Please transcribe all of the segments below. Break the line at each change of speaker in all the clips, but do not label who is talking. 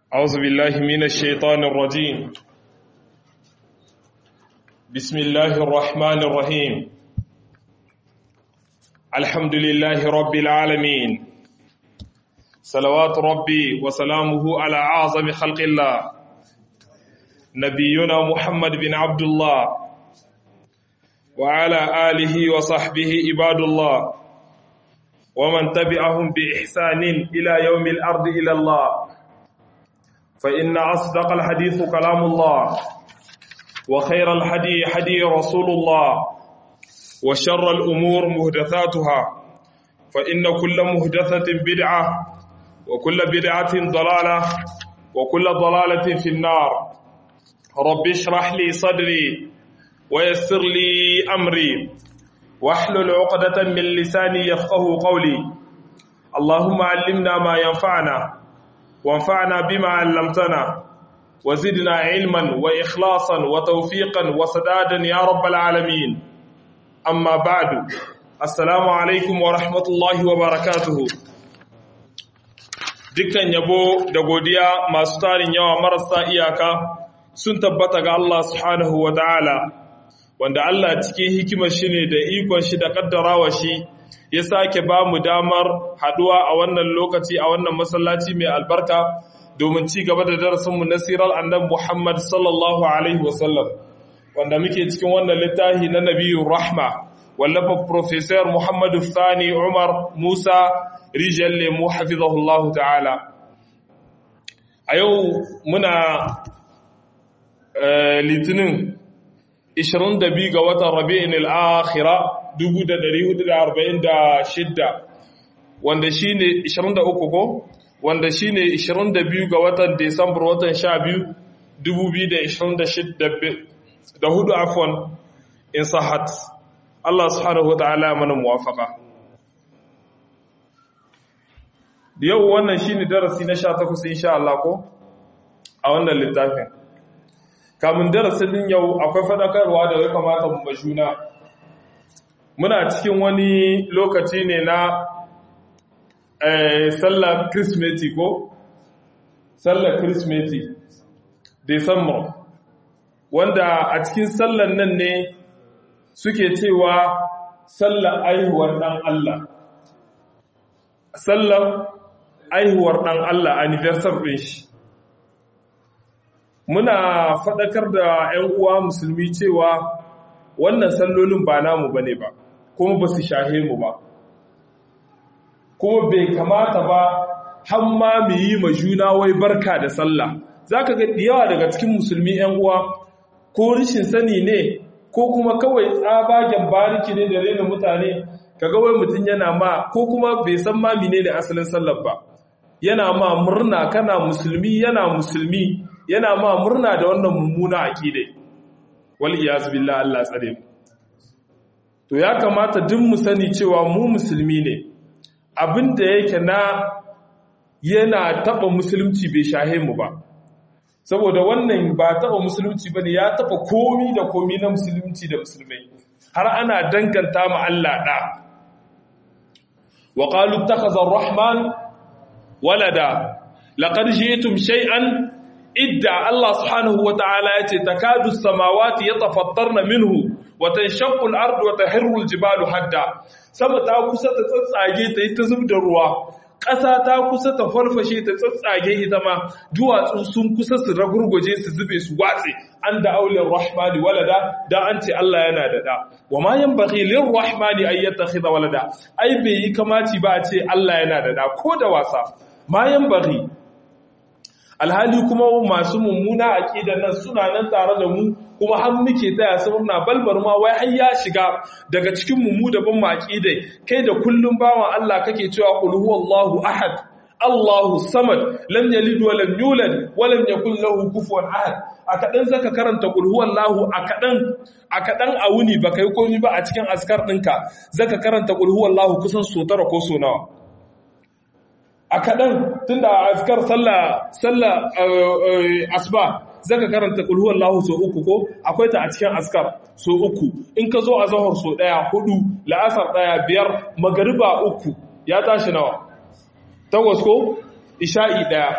أعوذ بالله من الشيطان الرجيم بسم الله الرحمن الرحيم الحمد لله رب العالمين صلوات ربي وسلامه على أعظم خلق الله نبينا محمد بن عبد الله وعلى آله وصحبه عباد الله ومن تبعهم بإحسان إلى يوم الأرض إلى الله فإن أصدق الحديث كلام الله وخير الحدي حدي رسول الله وشر الأمور مهدثاتها فإن كل مهدثة بدعة وكل بدعة ضلالة وكل ضلالة في النار رب اشرح لي صدري ويسر لي أمري واحلل عقدة من لساني يفقه قولي اللهم علمنا ما ينفعنا وانفعنا بما علمتنا وزدنا علما وإخلاصا وتوفيقا وسدادا يا رب العالمين أما بعد السلام عليكم ورحمة الله وبركاته dukkan yabo da godiya masu tarin yawa marasa iyaka sun tabbata ga Allah subhanahu wa ta'ala wanda Allah cikin hikimar shi ne da ikon shi da kaddarawa shi ya sake ba mu damar haduwa a wannan lokaci a wannan masallaci mai albarka domin ci gaba da darasinmu na sirar annan Muhammad sallallahu alaihi wasallam wanda muke cikin wannan littafi na nabiyun rahma wallafa professor Muhammadu Sani Umar Musa rijiyar lemu hafizahullahu ta'ala a yau muna litinin 22 ga watan rabi'in al'akhira 1446 wanda shi ne 23 ko wanda shi ne 22 ga watan desambar watan 12 2026 da hudu afon in sahat Allah subhanahu wa ta'ala mana muwafaka yau wannan shi ne darasi na 18 insha Allah ko a wannan littafin kamun darasin yau akwai faɗakarwa da ya kamata mu majuna muna cikin wani lokaci ne na sallar kirismeti ko sallar kirismeti december wanda a cikin sallar nan ne suke cewa sallar aihuwar ɗan Allah sallar aihuwar ɗan Allah anniversary ɗin shi muna faɗakar da 'yan uwa musulmi cewa wannan sallolin ba namu bane ba kuma ba su shahe mu ba kuma bai kamata ba hamma mu yi ma juna wai barka da sallah zaka ga yawa daga cikin musulmi 'yan uwa ko rishin sani ne ko kuma kawai tsabagen bariki ne da rena mutane kaga wai mutum yana ma ko kuma bai san ma menene asalin sallar ba yana ma murna kana musulmi yana musulmi yana ma murna da wannan mummuna aqide wal iyaz billah Allah tsare mu to ya kamata duk mu sani cewa mu musulmi ne abinda yake na yana taba musulunci bai shahe mu ba saboda wannan ba taba musulunci bane ya taba komi da komi na musulunci da musulmai har ana danganta ma Allah da wa qalu ittakhadha ar-rahman walada laqad ji'tum shay'an idda Allah subhanahu wa ta'ala ya ce takadu samawati yatafattarna minhu wa tanshaqqu al-ardu wa tahirru al-jibalu hadda sama ta kusa ta tsatsage ta yi ta zubda ruwa ƙasa ta kusa ta farfashe ta tsatsage ita ma duwatsu sun kusa su ragurguje su zube su watse an da aulin rahmani walada da an ce Allah yana da da wa ma yanbaghi lir rahmani ay yattakhidha walada ai bai yi kamaci ba a ce Allah yana da da ko da wasa ma yanbaghi alhali kuma masu mummuna aqidan nan suna nan tare da mu kuma har muke taya su murna balbar ma wai har ya shiga daga cikin mu da ban mu aqidai kai da kullum bawan Allah kake cewa qul huwallahu ahad Allahu samad lam yalid wa lam yulad wa lam yakul lahu kufuwan ahad a kadan zaka karanta qul huwallahu a kadan a kadan a wuni baka yi komai ba a cikin askar ɗinka zaka karanta qul huwallahu kusan so tara ko so nawa a kaɗan tun da azkar sallah asba zaka karanta kulhuwar lahu so uku ko akwai ta a cikin askar so uku in ka zo a zahar so ɗaya hudu la'asar ɗaya biyar magariba uku ya tashi nawa takwas ko isha'i ɗaya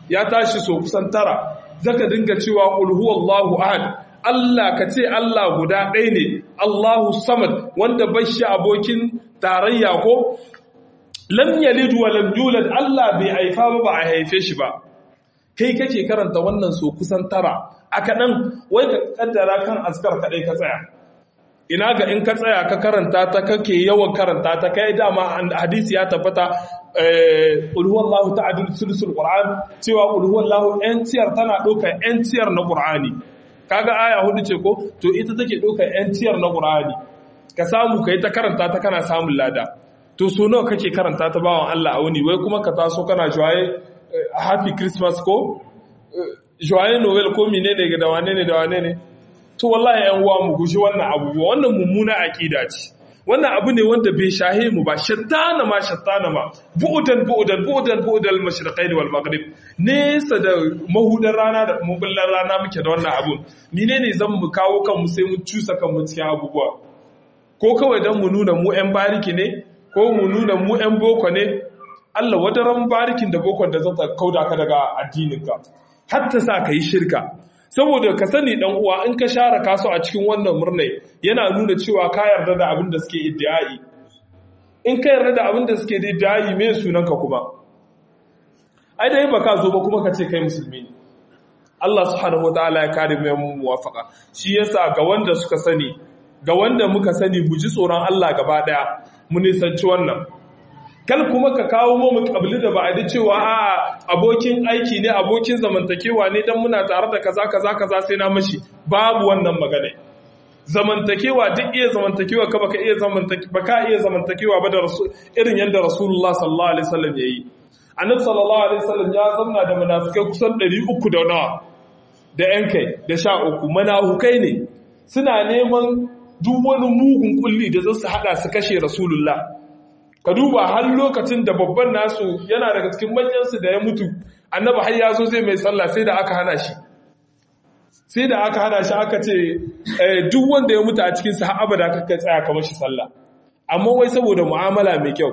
ya tashi so kusan tara zaka dinga cewa qul huwallahu ahad Allah ka ce Allah guda ɗaya ne Allahu samad wanda bai shi abokin tarayya ko lam yalid wa lam yulad Allah bai haifa ba ba a haife shi ba kai kake karanta wannan so kusan tara aka nan wai ka kaddara kan askar kadai ka tsaya ina ga in ka tsaya ka karanta ta kake yawan karanta ta kai dama hadisi ya tabbata qul huwallahu ta'adul sulsul qur'an cewa qul huwallahu yan tiyar tana ɗaukar yan tiyar na qur'ani kaga aya hudu ce ko to ita take ɗaukar yan tiyar na qur'ani ka samu kai ta karanta ta kana samun lada to so nawa kake karanta ta bawan Allah a wuni wai kuma ka taso kana joye happy christmas ko joye noel ko menene ga da wane ne da wane ne to wallahi yan uwa mu guji wannan abubuwa wannan mummuna aqida ce wannan abu ne wanda bai shahe mu ba shattana ma shattana ma bu'udan bu'udan bu'udan bu'udal mashriqain wal maghrib nesa da mahudan rana da mubullan rana muke da wannan abun menene zan mu kawo kan mu sai mu cusa kan mu cikin abubuwa ko kawai dan mu nuna mu yan bariki ne ko mu nuna mu yan boko ne Allah wadaran barikin da bokon da zata kauda ka daga addininka har ta sa ka yi shirka saboda ka sani dan uwa in ka share kasu a cikin wannan murnai yana nuna cewa ka yarda da abin da suke iddiai in ka yarda da abin da suke iddiai me sunanka kuma ai dai baka zo ba kuma ka ce kai musulmi ne Allah subhanahu wataala ya kare mu muwafaka shi yasa ga wanda suka sani ga wanda muka sani mu ji tsoron Allah gaba daya mu nisanci wannan kal kuma ka kawo mu kabili da ba'adi cewa a abokin aiki ne abokin zamantakewa ne dan muna tare da kaza kaza kaza sai na mashi babu wannan magana zamantakewa duk iya zamantakewa ka baka iya zamantakewa baka iya zamantakewa ba da irin yanda rasulullah sallallahu alaihi wasallam yayi annabi sallallahu alaihi wasallam ya zamna da munafikai kusan 300 da nawa da yan kai da sha uku munafukai ne suna neman duk wani mugun kulli da zasu hada su kashe rasulullah ka duba har lokacin da babban nasu yana daga cikin manyansu da ya mutu annaba har ya zo zai mai sallah sai da aka hana shi sai da aka hana shi aka ce duk wanda ya mutu a cikin sa har abada ka tsaya kamar shi sallah amma wai saboda mu'amala mai kyau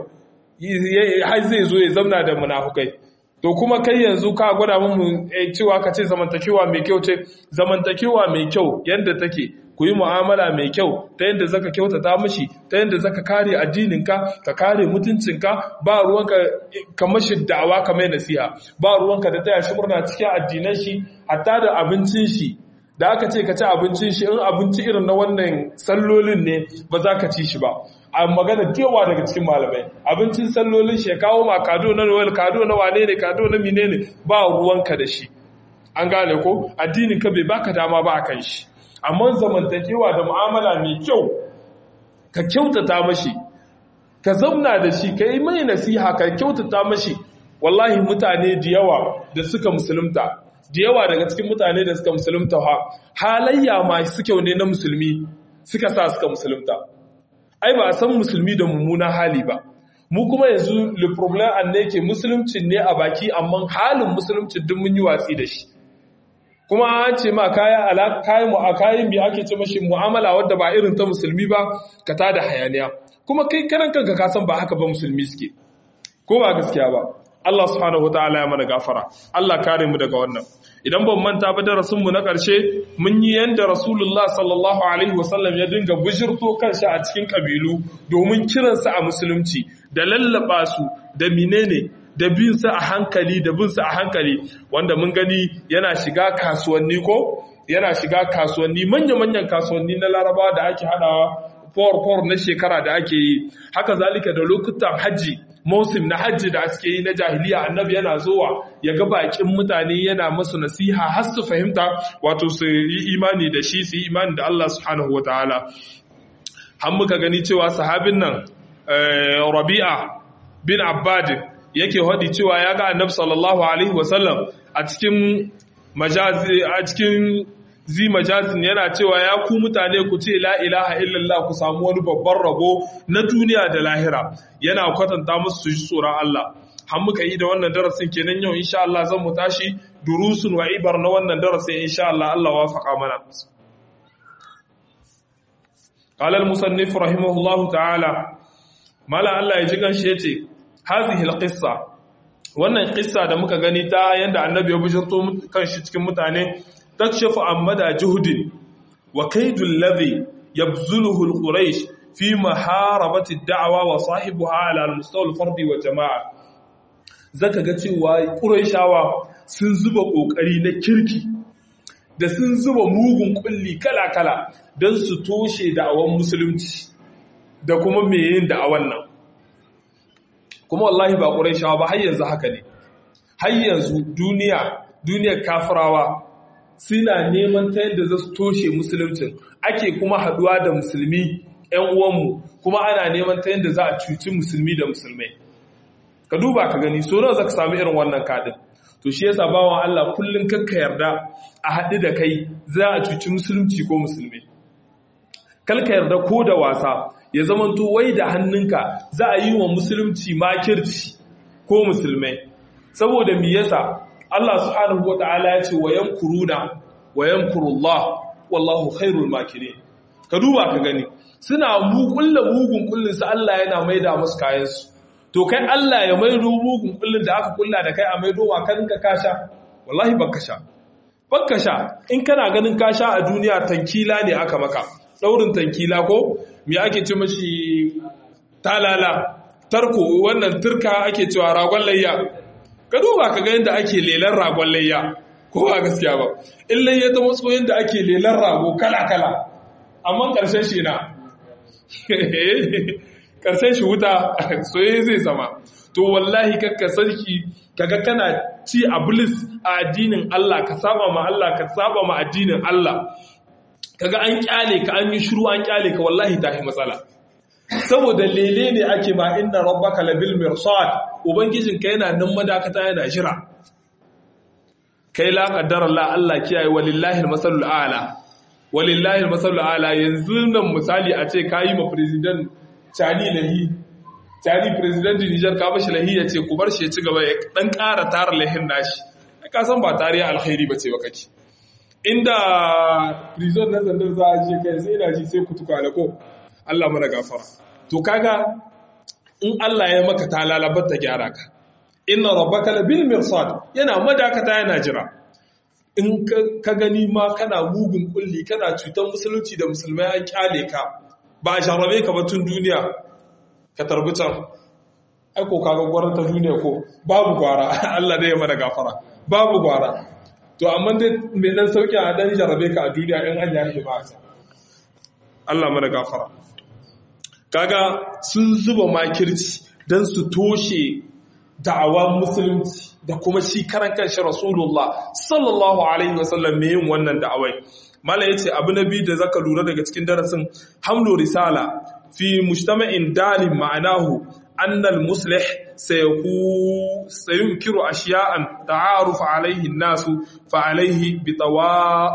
har zai zo ya zamna da munafukai to kuma kai yanzu ka gwada mu cewa ka ce zamantakewa mai kyau ce zamantakewa mai kyau yanda take ku yi mu'amala mai kyau ta yadda zaka kyautata mashi ta yadda zaka kare addininka ka kare mutuncinka ba ruwanka ka mashi da'awa ka mai nasiha ba ruwanka da taya shi murna cikin addinan shi hatta da abincin shi da aka ce ka ci abincin shi in abinci irin na wannan sallolin ne ba za ka ci shi ba a magana yawa daga cikin malamai abincin sallolin shi ya kawo ma kado na noel kado na wane ne kado na mine ne ba ruwanka da shi an gane ko addinin ka bai baka dama ba akan shi amma zamantakewa da mu'amala mai kyau ka kyautata mashi ka zauna da shi ka yi mai nasiha ka kyautata mashi wallahi mutane da yawa da suka musulunta da yawa daga cikin mutane da suka musulunta ha halayya masu kyau ne na musulmi suka sa suka musulunta ai ba a san musulmi da mummunan hali ba mu kuma yanzu le problem an ne ke musuluncin ne a baki amma halin musuluncin duk mun yi watsi da shi kuma an ce ma kaya kayan mu a kayan bi ake ce mashi mu'amala wadda ba irin ta musulmi ba ka tada hayaniya kuma kai karan kanka ka san ba haka ba musulmi suke ko ba gaskiya ba Allah subhanahu wataala ya mana gafara Allah kare mu daga wannan idan ban manta ba darasin mu na ƙarshe mun yi yanda Rasulullah sallallahu alaihi wasallam ya dinga bujirto kanshi a cikin kabilu domin kiransa a musulunci da lallaba su da menene da bin sa a hankali da bin sa a hankali wanda mun gani yana shiga kasuwanni ko yana shiga kasuwanni manya-manyan kasuwanni na larabawa da ake hadawa for na shekara da ake yi haka zalika da lokutan hajji mausim na hajji da suke yi na jahiliya annabi yana zuwa ya ga bakin mutane yana masu nasiha har su fahimta wato su yi imani da shi su yi imani da Allah subhanahu wataala har muka gani cewa sahabin nan Rabi'a bin Abbad yake hadi cewa ya ga annabi sallallahu alaihi wasallam a cikin majazi a cikin zi majazin yana cewa ya ku mutane ku ce la ilaha illallah ku samu wani babban rabo na duniya da lahira yana kwatanta musu su ji tsoron Allah har muka yi da wannan darasin kenan yau insha Allah zan mu tashi durusun wa ibar na wannan darasin insha Allah Allah wafaka mana قال المصنف رحمه الله تعالى مالا الله يجي kan shi yace hadhihi alqissa wannan kissa da muka gani ta yanda annabi ya bishirto kanshi cikin mutane takshafu ammada juhudin wa kaidul ladhi yabzuluhu al-quraish fi maharabati ad-da'wa wa sahibuha ala al-mustawa al-fardi wa jama'a zaka ga cewa quraishawa sun zuba kokari na kirki da sun zuba mugun kulli kala-kala don su toshe da'awan musulunci da kuma me yin da'awan nan kuma wallahi ba ƙuraishawa ba har yanzu haka ne har yanzu duniya duniyar kafirawa suna neman ta yadda za su toshe musuluncin ake kuma haduwa da musulmi 'yan uwanmu kuma ana neman ta yadda za a cuci musulmi da musulmai ka duba ka gani so nawa za ka sami irin wannan kadin to shi yasa bawan Allah kullum kakka yarda a haɗu da kai za a cuci musulunci ko musulmi kalka yarda ko da wasa ya zamanto wai da hannunka za a yi wa musulunci makirci ko musulmai saboda me yasa Allah subhanahu wata'ala ya ce wa yankuruna wa yankurullah wallahu khairul makirin ka duba ka gani suna mu kulla mugun kullun su Allah yana maida musu kayan su to kai Allah ya maido mugun kullun da aka kulla da kai a maido wa kan ka kasha wallahi baka sha baka sha in kana ganin kasha a duniya tankila ne aka maka daurin tankila ko me ake ce mashi talala tarko wannan turka ake cewa ragon layya ka duba ka ga yadda ake lelan ragon layya ko ba gaskiya ba in layya ta wasu yadda ake lelan rago kala-kala amma ƙarshen shi na ƙarshen shi wuta soye zai zama to wallahi kakka sarki kaga kana ci a bilis a addinin Allah ka saba ma Allah ka saba ma addinin Allah kaga an kyale ka an yi shiru an kyale ka wallahi tafi matsala saboda lele ne ake ba inna rabbaka labil mirsad ubangijinka yana nan madakata yana jira kai la qaddara Allah Allah kiyaye walillahi almasalul a'la walillahi almasalul a'la yanzu nan misali a ce kayi ma president Chani lahi Chani president Niger ka bashi lahi ya ce ku bar shi ya ci gaba ya dan ƙara tara lahin nashi ka san ba tarihi alkhairi bace ba kake inda prison na zandar za a je kai sai ina ji sai ku tuka ko Allah mana gafara to kaga in Allah ya maka ta lalabar ta gyara ka inna rabbaka labil mirsad yana madakata yana jira in ka gani ma kana mugun kulli kana cutar musulunci da musulmai an kyale ka ba a sharabe ka batun duniya ka tarbutan ai ko kaga gwarar ta duniya ko babu gwara Allah ne ya mana gafara babu gwara to amma dai mai dan sauki a dan jarabe ka a duniya in an yashi ba ta Allah mana gafara kaga sun zuba makirci dan su toshe da'awa musulunci da kuma shi karan kanshi rasulullah sallallahu alaihi wasallam mai yin wannan da'awai mala yace abu na biyu da zaka lura daga cikin darasin hamlu risala fi mujtama'in dalim ma'anahu anna al-muslih sayunkiru ashiya'an ta'aruf alaihi an-nasu fa alaihi bitawa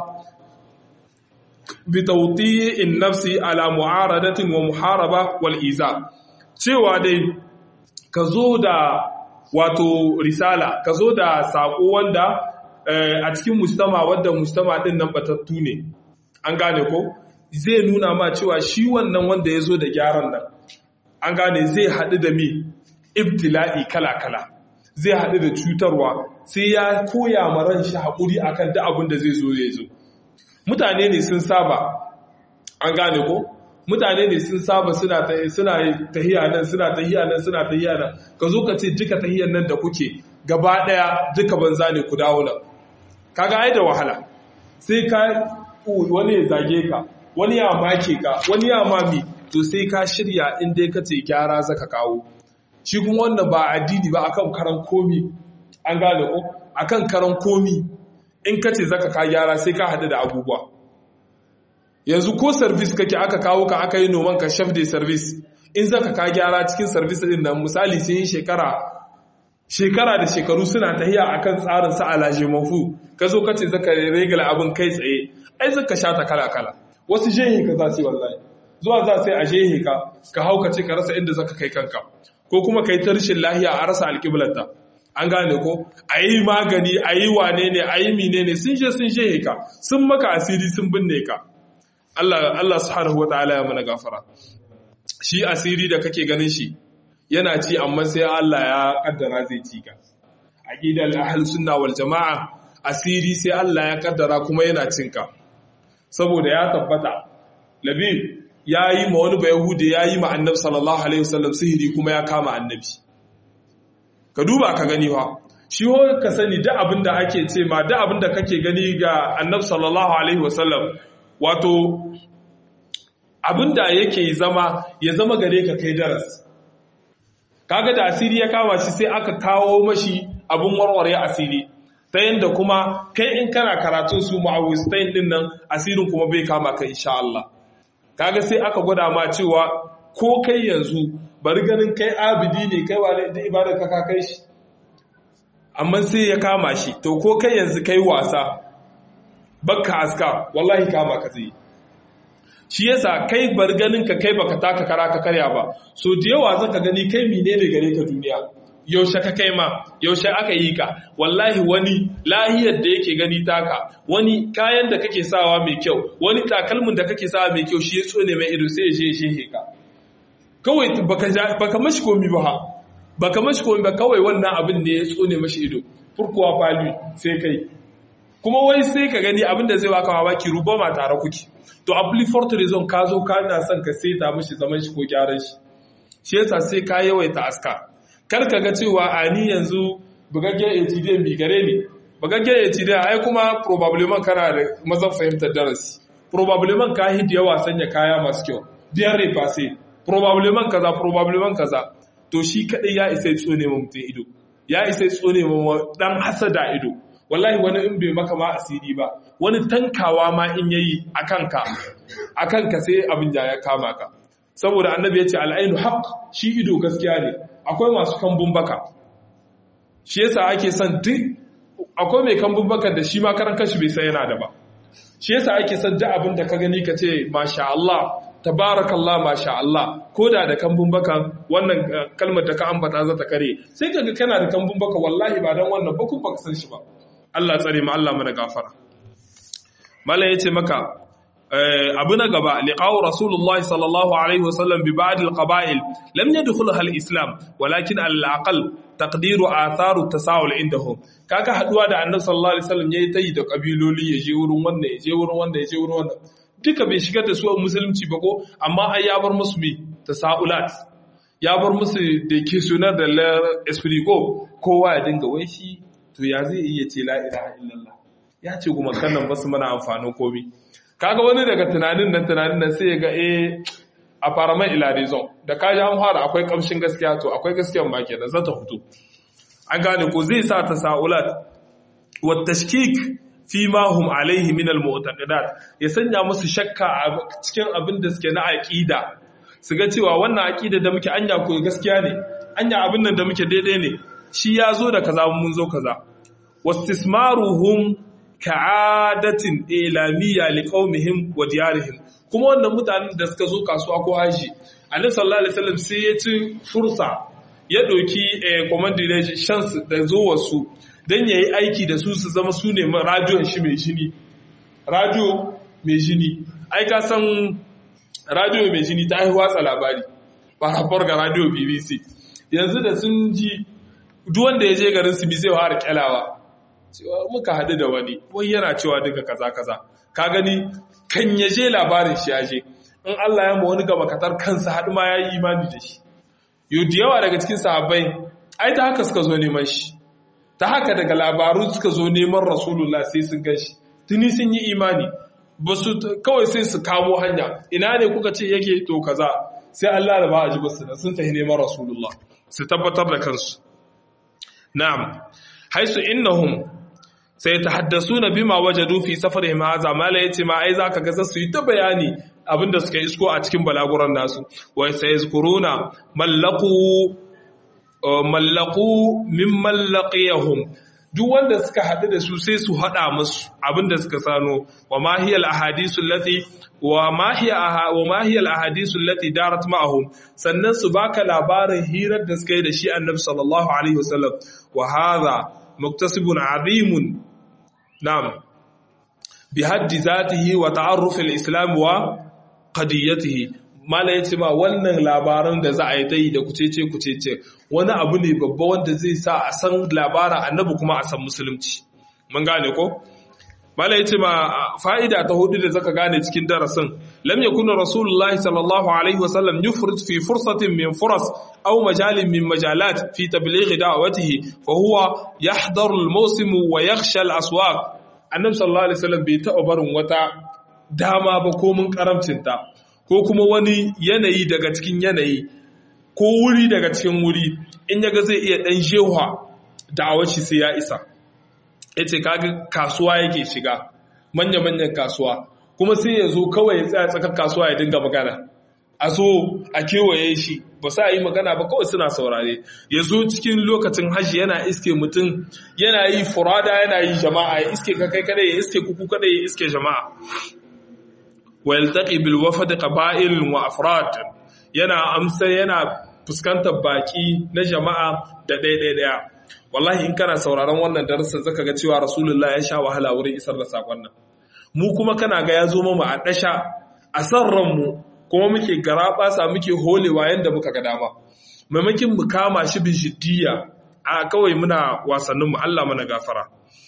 bitawti'in nafsi ala mu'aradatin wa muharaba wal iza cewa dai ka zo da wato risala ka zo da saƙo wanda a cikin mustama wadda mustama ɗin nan batattu ne an gane ko zai nuna ma cewa shi wannan wanda ya zo da gyaran nan an gane zai haɗu da mi ibtila'i kala-kala zai haɗu da cutarwa sai ya koya ma ran shi haƙuri akan duk abin da zai zo ya zo mutane ne sun saba an gane ko mutane ne sun saba suna tahiya nan suna tahiya nan suna tahiya nan ka zo ka ce duka tahiyan nan da kuke gaba daya duka banza ne ku dawo nan kaga ai da wahala sai ka wani ya zage ka wani ya make ka wani ya mami to sai ka shirya in dai ka ce gyara zaka kawo shi kuma wannan ba addini ba akan karan komi an gane ko akan karan komi in ka ce zaka ka gyara sai ka hadu da abubuwa yanzu ko service kake aka kawo ka aka yi noman ka chef de service in zaka ka gyara cikin service din nan misali sun yi shekara shekara da shekaru suna tahiya akan tsarin sa alaje mafu ka zo kace zaka regala abin kai tsaye ai zaka sha ta kala kala wasu jehi ka za su wallahi zuwa za sai a jehi ka ka hauka ce ka rasa inda zaka kai kanka ko kuma kai ta rashin lahiya a rasa alƙiblarta an gane ko a yi magani a yi wane ne a yi mine ne sun je sun jehe ka sun maka asiri sun binne ka Allah Allah subhanahu wataala ya mana gafara shi asiri da kake ganin shi yana ci amma sai Allah ya kaddara zai ci ka aqidar ahlus sunna wal jamaa asiri sai Allah ya kaddara kuma yana cinka saboda ya tabbata labib yayi ma wani bayahudi yayi ma annabi sallallahu alaihi wasallam sihiri kuma ya kama annabi ka duba ka gani fa shi ho ka sani da abin da ake ce ma da abin da kake gani ga annabi sallallahu alaihi wasallam wato abin da yake zama ya zama gare ka kai daras kaga da asiri ya kama shi sai aka kawo mashi abin warware asiri ta yadda kuma kai in kana karatun su ma'awistain din nan asirin kuma bai kama ka insha Allah kaga sai aka gwada ma cewa ko kai yanzu bari ganin kai abidi ne kai wa da ibadar ka ka kai shi amma sai ya kama shi to ko kai yanzu kai wasa bakka aska wallahi kama ka zai shi yasa kai bar ganin ka kai baka taka kara ka karya ba so da yawa zaka gani kai menene gare ka duniya yaushe ka kai ma yaushe aka yi ka wallahi wani lahiyar da yake gani taka wani kayan da kake sawa mai kyau wani takalmin da kake sawa mai kyau shi ya tsone mai ido sai ya je ya shehe ka kawai baka mashi komi ba ha baka mashi komi ba kawai wannan abin ne ya tsone mashi ido furkuwa fali sai kai kuma wai sai ka gani abin da zai baka mamaki ruba ma tare kuke to apply for reason ka zo ka na son ka saita mashi zaman shi ko gyaran shi shi yasa sai ka yawaita aska kar ka ga cewa a ni yanzu bugaggen ATD mi gare ni bugaggen ATD ai kuma probably man kana da mazan fahimtar darasi probably man ka hidi yawa sanya kaya masu kyau biyar refa probably man kaza probably man kaza to shi kadai ya isa tsone mu mutum ido ya isa tsone mu dan hasada ido wallahi wani in bai maka ma asiri ba wani tankawa ma in yayi akan ka akan ka sai abin ya kama ka saboda annabi ya ce al'ainu haq shi ido gaskiya ne akwai masu kambun baka shi yasa ake son duk akwai mai kambun baka da shi ma karan kashi bai san yana da ba shi yasa ake son duk abin da ka gani ka ce masha Allah tabarakallah masha Allah ko da da kambun baka wannan kalmar da ka ambata za ta kare sai kaga kana da kambun baka wallahi ba dan wannan ba ku baka san shi ba Allah tsare mu Allah mana gafara mallan yace maka abu na gaba liqa'u rasulullahi sallallahu alaihi wasallam bi ba'd al-qaba'il lam yadkhulha al-islam walakin al-aqal taqdiru atharu tasawul indahum kaga haduwa da annabi sallallahu alaihi wasallam yayi tayi da kabiloli ya je wurin wannan ya je wurin wannan ya je wurin wannan duka bai shigar da su a musulunci ba ko amma ai ya bar musu me tasaulat ya bar musu da ke sunar da esprit ko kowa ya dinga wai shi to ya zai iya ce la ilaha illallah ya ce kuma kannan basu mana amfanin komai kaga wani daga tunanin nan tunanin nan sai ya ga eh a fara mai ilarizon da kaji an fara akwai kamshin gaskiya to akwai gaskiyan ma kenan za ta fito an gane ko zai sa ta sa'ulat wa tashkik fi ma hum alaihi min al mu'taqidat ya sanya musu shakka a cikin abin da suke na aqida su ga cewa wannan aqida da muke anya ko gaskiya ne anya abin nan da muke daidai ne shi ya zo da kaza mun zo kaza wastismaruhum ka'adatin ilamiyya liqaumihim wa diyarihim kuma wannan mutanen da suka zo kasuwa ko haji annabi sallallahu alaihi wasallam sai ya ci fursa ya doki commandation chance da zuwar su dan yayi aiki da su su zama su ne radio shi mai jini radio mai jini ai ka san radio mai jini ta yi watsa labari ba rafar ga radio BBC yanzu da sun ji duk wanda ya je garin su bi zai fara kyalawa cewa muka haɗu da wani wai yana cewa duka kaza kaza ka gani kan ya je labarin shi ya je in Allah ya ma wani gaba katar kansa haɗu ma ya yi imani da shi yau da yawa daga cikin sahabbai ai ta haka suka zo neman shi ta haka daga labaru suka zo neman rasulullah sai sun gan shi tuni sun yi imani ba su kawai sai su kamo hanya ina ne kuka ce yake to kaza sai Allah da ba a ji basu sun tafi neman rasulullah su tabbatar da kansu na'am haisu innahum sai ta haddasu na bima wajadu fi safarihim haza mala yace ma ai zaka ga su yi ta bayani abinda suka isko a cikin balaguran nasu wa sayazkuruna mallaqu mallaqu min mallaqiyahum duk wanda suka hadu da su sai su hada musu abinda suka sano wa ma hiya al ahadisu allati wa ma hiya wa ma hiya al ahadisu allati darat ma'ahum sannan su baka labarin hirar da suka yi da shi annabi sallallahu alaihi wasallam wa hadha muktasibun azimun نعم بحد ذاته وتعرف الإسلام وقضيته mala ya ce ma wannan labaran da za a yi ta yi da kucece kucece wani abu ne babba wanda zai sa a san labaran annabi kuma a san musulunci mun gane ko mala ya ce ma fa'ida ta hudu da zaka gane cikin darasin lam yakuna rasulullahi sallallahu alaihi wasallam yufrid fi fursatin min furas aw majalin min majalat fi tabligh da'watihi fa huwa yahdharu al-mawsim wa yakhsha al-aswaq annabi sallallahu alaihi wasallam bai taɓa barin wata dama ba ko mun karamcinta ko kuma wani yanayi daga cikin yanayi ko wuri daga cikin wuri in yaga zai iya dan jewa da'awaci sai ya isa yace kaga kasuwa yake shiga manya manyan kasuwa kuma sai ya zo kawai ya tsaya tsakar kasuwa ya dinga magana a so a kewaye shi ba sa yi magana ba kawai suna saurare ya zo cikin lokacin hajji yana iske mutum yana yi furada yana yi jama'a ya iske ka kai kada ya iske kuku kada ya iske jama'a wa yaltaqi bil wafd qaba'il wa afrad yana amsa yana fuskantar baki na jama'a da ɗaya ɗaya ɗaya wallahi in kana sauraron wannan darasin zaka ga cewa rasulullah ya sha wahala wurin isar da sakon nan mu kuma kana ga ya zo mu a dasha a san ranmu kuma muke garaɓasa muke holewa yadda muka ga dama maimakin mu kama shi bin shiddiya a kawai muna wasanninmu Allah mana gafara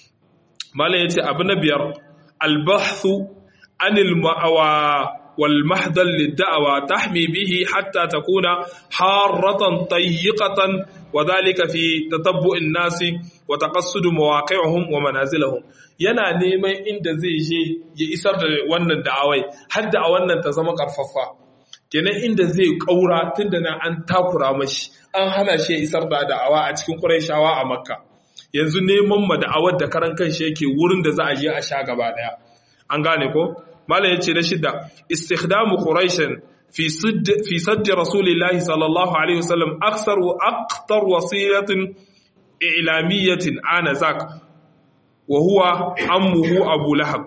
malam yace abu na biyar albahthu anil ma'awa wal mahdal lid-da'wa tahmi bihi hatta takuna harratan tayyiqatan wa dhalika fi tatabbu'in nasi wa taqassud mawaqi'uhum wa manazilahum yana neman inda zai je ya isar da wannan da'awai har da a wannan ta zama karfafa kenan inda zai kaura tunda na an takura mashi an hana shi ya isar da da'awa a cikin Qurayshawa a Makka yanzu neman ma da'awar da karan kanshi yake wurin da za a je a sha gaba daya an gane ko malam yace na shidda istikhdamu quraishan fi sadd fi sadd rasulillahi sallallahu alaihi wasallam aksar wa aqtar wasilatin i'lamiyatin ana zak wa huwa ammuhu abu lahab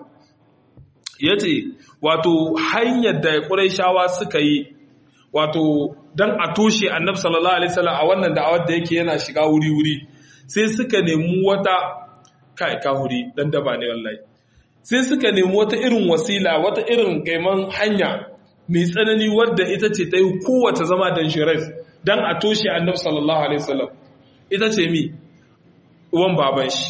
yace wato hanyar da quraishawa suka yi wato dan a toshe annabi sallallahu alaihi wasallam a wannan da'awar da yake yana shiga wuri wuri sai suka nemi wata kai kahuri dan daba ne wallahi sai suka nemi wata irin wasila wata irin gaiman hanya mai tsanani wadda ita ce ta yi kowace zama dangerous dan a toshe annabi sallallahu alaihi wasallam ita ce mi uwan baban shi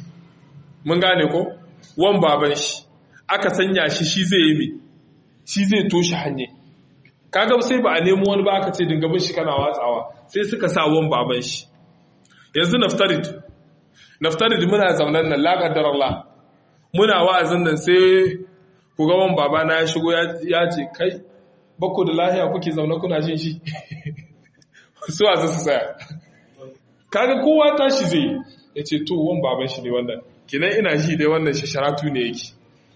mun gane ko wan baban shi aka sanya shi shi zai yi mi shi zai toshe hanye kaga sai ba a nemo wani ba aka ce dinga bin shi kana watsawa sai suka sa wan baban shi yanzu naftarid naftarid muna zaunan nan laƙaddar Allah muna wa'azin nan sai ku ga wan baba na ya shigo ya ce kai bako da lahiya kuke zaune kuna jin shi su a su tsaya kaga kowa tashi zai ya ce to wan baban shi ne wannan kinan ina shi dai wannan shasharatu ne yake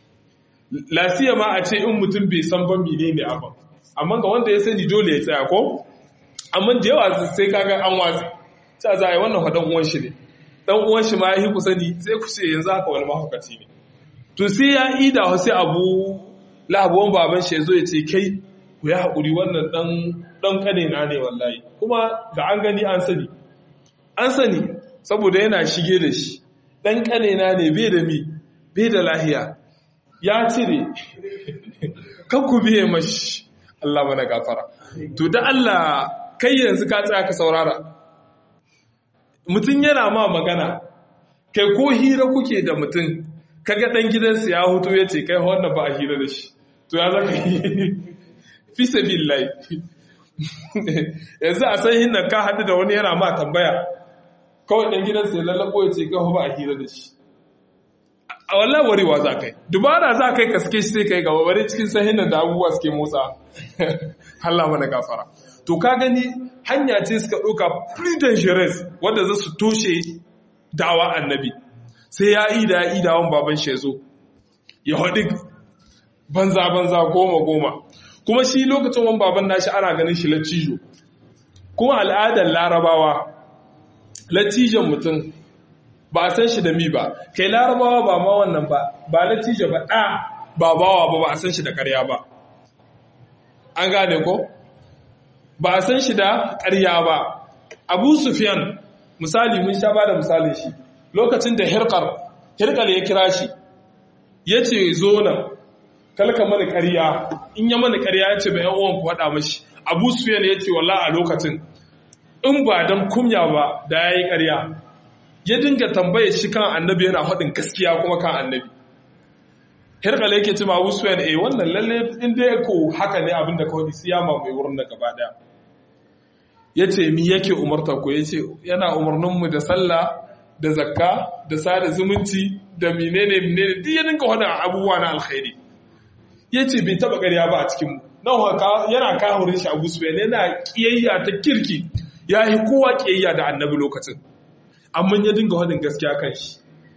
lasiya ma a ce in mutum bai san ban mene ne abin amma ga wanda ya sani dole ya tsaya ko amma da yawa sai kaga an watsi ta za a yi wannan haɗan uwan shi ne ɗan uwan shi ma ya yi ku sani sai ku ce yanzu haka wani mahaukaci ne to sai ya ida wasu abu labuwan baban shi ya zo ya ce kai ku ya haƙuri wannan ɗan ƙane na ne wallahi kuma ga an gani an sani an sani saboda yana shige da shi ɗan ƙane na ne bai da mi bai da lahiya ya cire kan ku biye mashi Allah mana gafara to da Allah kai yanzu ka tsaya ka saurara mutum yana ma magana kai ko hira kuke da mutum kaga dan gidansa ya hutu ya ce kai wannan ba a hira da shi to ya zaka yi fi sabilillahi yanzu a san hinna ka haɗu da wani yana ma tambaya kawai dan gidansa ya lallabo ya ce kai ba a hira da shi a wallahi warewa za kai dubara za kai ka suke shi sai kai gaba bari cikin sahin da abubuwa suke motsa Allah mana gafara to ka gani hanya ce suka ɗauka pretty dangerous wanda za su toshe dawa annabi sai ya yi da ya yi dawon baban shi zo ya haɗi banza banza goma goma kuma shi lokacin wani baban nashi ana ganin shi latijo kuma al'adar larabawa latijon mutum ba a san shi da mi ba kai larabawa ba ma wannan ba ba latijo ba ɗa ba bawa ba ba a san shi da ƙarya ba an gane ko ba a san shi da ƙarya ba abu sufyan misali mun sha ba da misalin shi lokacin da hirkar hirkar ya kira shi ya ce zo nan kalka mana ƙarya in ya mana ƙarya ya ce bai yan uwan ku faɗa mashi abu sufiyan ya ce wallah a lokacin in ba dan kumya ba da ya yi ƙarya ya dinga tambaye shi kan annabi yana faɗin gaskiya kuma kan annabi hirkala yake ce ma abu sufiyan eh wannan lalle in dai ko haka ne abin da kawai siyama mai wurin da gaba daya ya ce mi yake umarta ku ya ce yana umarninmu da sallah da zakka da sada zumunci da menene menene duk ya dinka wani abubuwa na alkhairi ya ce bai taba ƙarya ba a cikinmu nan haka yana kahurin shi abu sufiyan yana kiyayya ta kirki ya yi kowa kiyayya da annabi lokacin amma ya dinga wadin gaskiya kan shi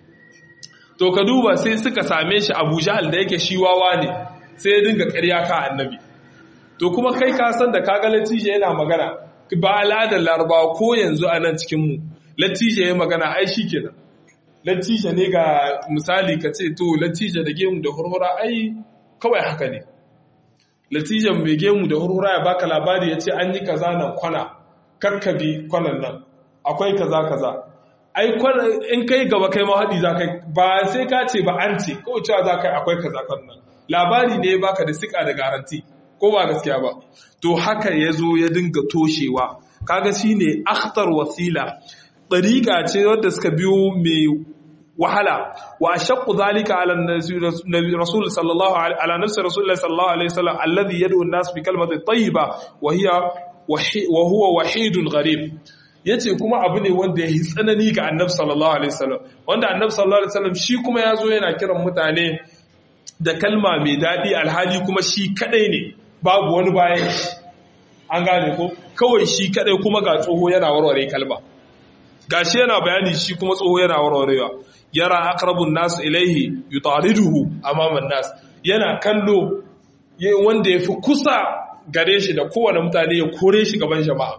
to ka duba sai suka same shi abu jahal da yake shi wawa ne sai ya dinga ƙarya ka annabi to kuma kai ka san da kaga latije yana magana ba al'adar larabawa ko yanzu a nan cikinmu latije ya magana ai shi kenan latije ne ga misali ka ce to latije da gemu da hurhura ai kawai haka ne latijan mai gemu da hurhura ya baka labari ya ce an yi kaza nan kwana kakkabi kwanan nan akwai kaza kaza ai in kai gaba kai ma haɗi za kai ba sai ka ce ba an ce kawai cewa za kai akwai kaza kwanan nan labari ne ya baka da sika da garanti ko ba gaskiya ba to haka ya zo ya dinga toshewa kaga shine akhtar wasila ɗariƙa ce wadda suka biyo mai wahala wa ashaqqu zalika ala rasul sallallahu ala nafsi rasulullah sallallahu alaihi wasallam alladhi yad'u an-nas bi kalimati tayyiba wa hiya wa huwa wahidun gharib yace kuma abu ne wanda ya yi tsanani ga annabi sallallahu alaihi wasallam wanda annabi sallallahu alaihi wasallam shi kuma ya zo yana kiran mutane da kalma mai daɗi alhali kuma shi kadai ne babu wani bayan shi an gane ko kawai shi kadai kuma ga tsoho yana warware kalma gashi yana bayani shi kuma tsoho yana warwarewa yara aqrabun nas ilaihi yutariduhu amaman nas yana kallo wanda yafi kusa gare shi da kowane mutane ya kore shi gaban jama'a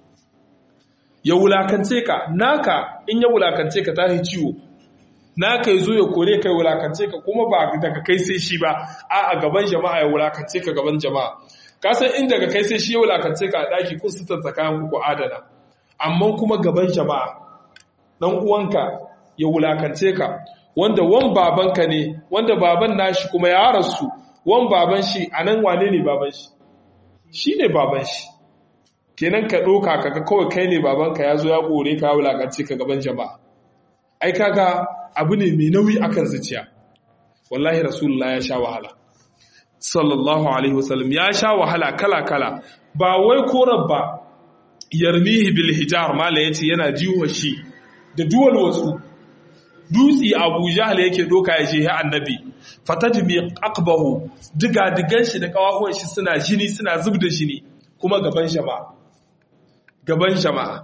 ya wulakance ka naka in ya wulakance ka tahi ciwo naka yazo ya kore kai wulakance ka kuma ba daga kai sai shi ba a a gaban jama'a ya wulakance ka gaban jama'a ka san in daga kai sai shi ya wulakance ka a daki kun sutar tsakanin ku adana amma kuma gaban jama'a dan uwanka ya wulakance ka wanda wan babanka ne wanda baban nashi kuma ya rasu wan baban shi anan wane ne baban shi shine baban shi kenan ka ɗoka kaga kawai kai ne babanka ya zo ya ƙore ka wulakance ka gaban jama'a ai kaga abu ne mai nauyi akan zuciya wallahi rasulullah ya sha wahala sallallahu alaihi wasallam ya sha wahala kala kala ba wai korar ba yarmihi bil hijar mala yace yana jiwa shi da duwal wasu dutsi abu jahal yake doka ya je annabi fatadmi aqbahu diga digan shi da kawahuwan shi suna jini suna zub da jini kuma gaban jama'a gaban jama'a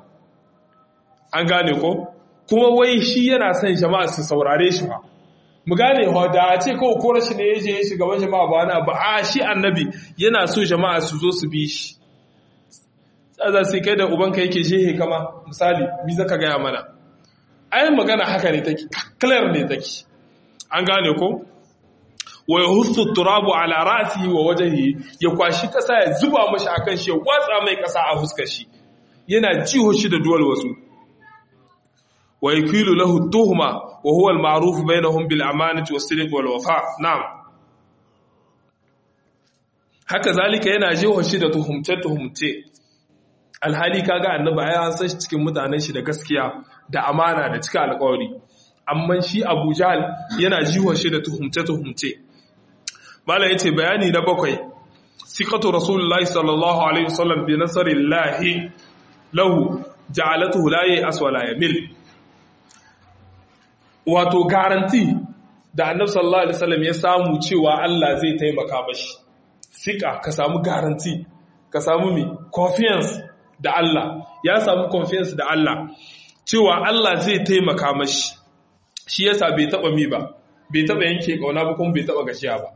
an gane ko kuma wai shi yana son jama'a su saurare shi ba mu gane ho da a ce kawai ko rashin ne yaje shi gaban jama'a ba wani ba a shi annabi yana so jama'a su zo su bi shi za su kai da ubanka yake shehe kama misali mi zaka gaya mana ai magana haka ne take clear ne take an gane ko wa yahussu turabu ala ra'sihi wa wajhihi ya kwashi kasa ya zuba mashi akan shi ya watsa mai kasa a fuskar shi yana jiho shi da duwal wasu wa yakilu lahu tuhma wa huwa al-ma'ruf bainahum bil amanati was sidq wal wafa na'am haka zalika yana jiho shi da tuhumce tuhumce alhali kaga annabi ai an san shi cikin mutanen shi da gaskiya da amana da cika alƙawari amma shi Abu Jahl yana jiho shi da tuhumce tuhumce Malam yace bayani na bakwai siqatu rasulullahi sallallahu alaihi wasallam bi nasrillahi lahu ja'alatuhu la aswala yamil wato garanti da annabi sallallahu alaihi wasallam ya samu cewa Allah zai taimaka mashi sika ka samu garanti ka samu mi confidence da Allah ya samu confidence da Allah cewa Allah zai taimaka mashi shi yasa bai taba mi ba bai taba yanke kauna ba kuma bai taba gashiya ba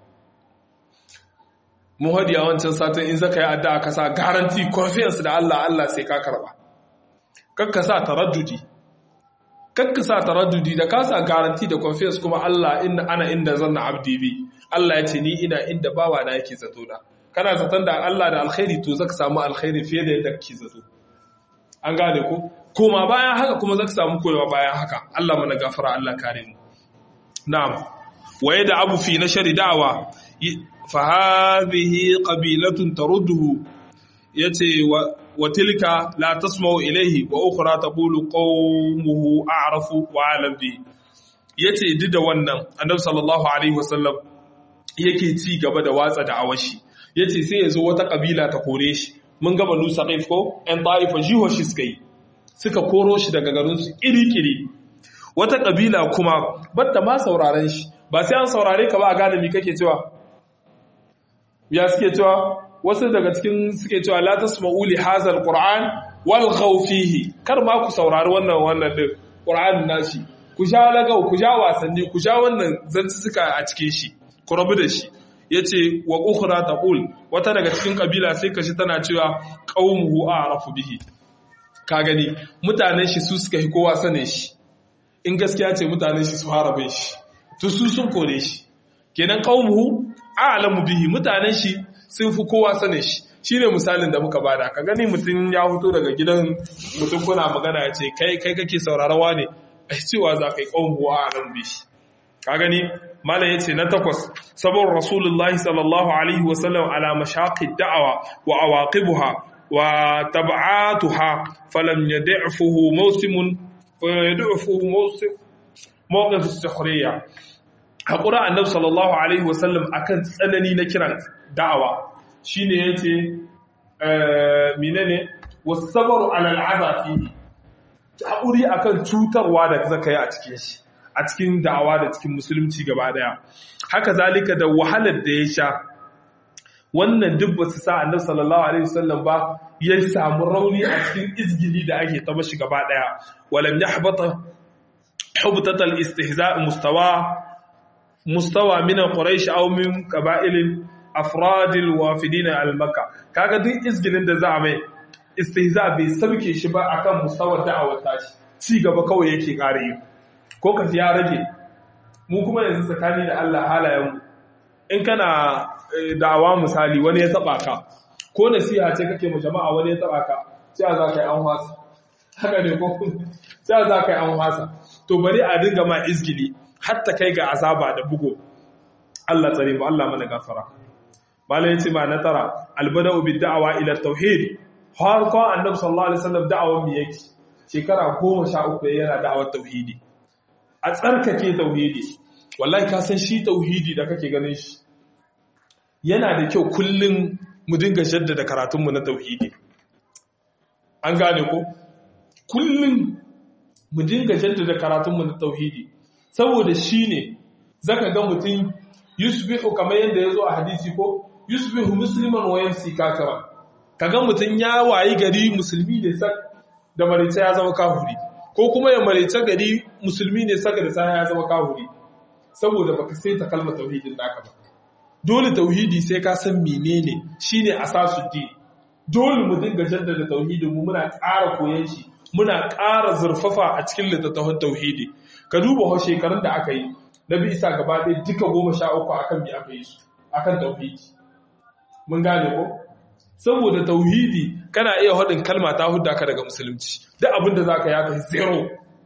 mu hadi a wancan satin in zaka yi addu'a ka sa guarantee confidence da Allah Allah sai ka karba kakka sa taraddudi kakka sa taraddudi da ka sa guarantee da confidence kuma Allah inna ana inda zanna abdi bi Allah ya ce ni ina inda bawa na yake zato da kana zaton da Allah da alkhairi to zaka samu alkhairi fiye da yadda kake zato an gane ko koma bayan haka kuma zaka samu koyawa bayan haka Allah mana gafara Allah kare mu na'am waye da abu fi na shari da'awa fa hadhihi qabilatun tarudduhu yace wa tilka la tasma'u ilayhi wa ukhra taqulu qaumuhu a'rafu wa alam bi yace duk da wannan annabi sallallahu alaihi wasallam yake ci gaba da watsa da awashi yace sai yazo wata kabila ta kore shi mun ga banu saqif ko ɗan ta'ifa jiho shi suka yi suka koro shi daga garin su kiri-kiri wata kabila kuma batta ma sauraren shi ba sai an saurare ka ba a gane me kake cewa ya suke cewa wasu daga cikin suke cewa la tasma'u li hazal qur'an wal fihi kar ma ku saurari wannan wannan din qur'an nashi ku sha lagau ku sha wasanni ku sha wannan zanci suka a cikin shi ku rabu da shi yace wa ukhra taqul wata daga cikin kabila sai kashi tana cewa qaumuhu a'rafu bihi ka gani mutanen shi su suka hi kowa sanin shi in gaskiya ce mutanen shi su harabin shi to su sun kore shi kenan qaumuhu a'lamu bihi mutanen shi sun fi kowa sanin shi shine misalin da muka bada ka gani mutum ya fito daga gidan mutum kuna magana ya ce kai kai kake saurarawa ne ai cewa za ka yi qaumuhu a'lamu bihi ka gani malam yace na takwas sabon rasulullahi sallallahu alaihi wasallam ala mashaqid da'awa wa awaqibuha wa tab'atuha falam yad'fuhu mawsimun yad'fuhu mawsim mawqif as-sukhriya hakura annabi sallallahu alaihi wasallam akan tsanani na kiran da'awa shine yace eh menene was-sabru ala al-'adha fihi hakuri akan cutarwa da zaka yi a cikin shi a cikin da'awa da cikin musulunci gaba daya haka zalika da wahalar da ya sha wannan duk ba su sa annabi sallallahu alaihi wasallam ba ya samu rauni a cikin izgili da ake ta mashi gaba daya walam yahbata hubtat al-istihza' mustawa mustawa min quraish aw min qaba'il afrad al-wafidin al-makka kaga duk izgilin da za a mai istihza bai sabke shi ba akan mustawar da'awar tashi ci gaba kawai yake kare yi ko ka ya rage mu kuma yanzu tsakani da Allah halayenmu in kana da'awa misali wani ya taba ka ko nasiha ce kake mu jama'a wani ya taba ka sai za ka yi an wasa haka ne ko sai za ka yi an wasa to bari a dinga ma izgili hatta kai ga azaba da bugo Allah tsare mu Allah mana gafara malai yace ma na tara albada'u bid da'awa ila tauhid har ko annabi sallallahu alaihi wasallam da'awan mi yake shekara 13 yana da'awar tauhidi a tsarkake tauhidi wallahi ka san shi tauhidi da kake ganin shi yana da kyau kullum mu dinga jaddada karatunmu na tauhidi an gane ko kullum mu dinga jaddada karatunmu na tauhidi saboda shi ne zaka ga mutum yusbihu kamar yadda ya zo a hadisi ko yusbihu musliman wa yamsi kafira kaga mutum ya wayi gari musulmi ne sak da marice ya zama kafiri ko kuma ya marice gari musulmi ne saka da sai ya zama kafiri saboda baka sai ta kalmar tauhidin naka ba dole tauhidi sai ka san menene shine asasuddin dole mu dinga jaddada tauhidin mu muna ƙara koyon shi muna ƙara zurfafa a cikin littattafan tauhidi ka duba ho shekarun da aka yi na bi isa gaba ɗaya duka goma sha uku akan me aka yi su akan tauhidi mun gane ko saboda tauhidi kana iya haɗin kalma ta hudda ka daga musulunci duk abin da zaka ya kai zero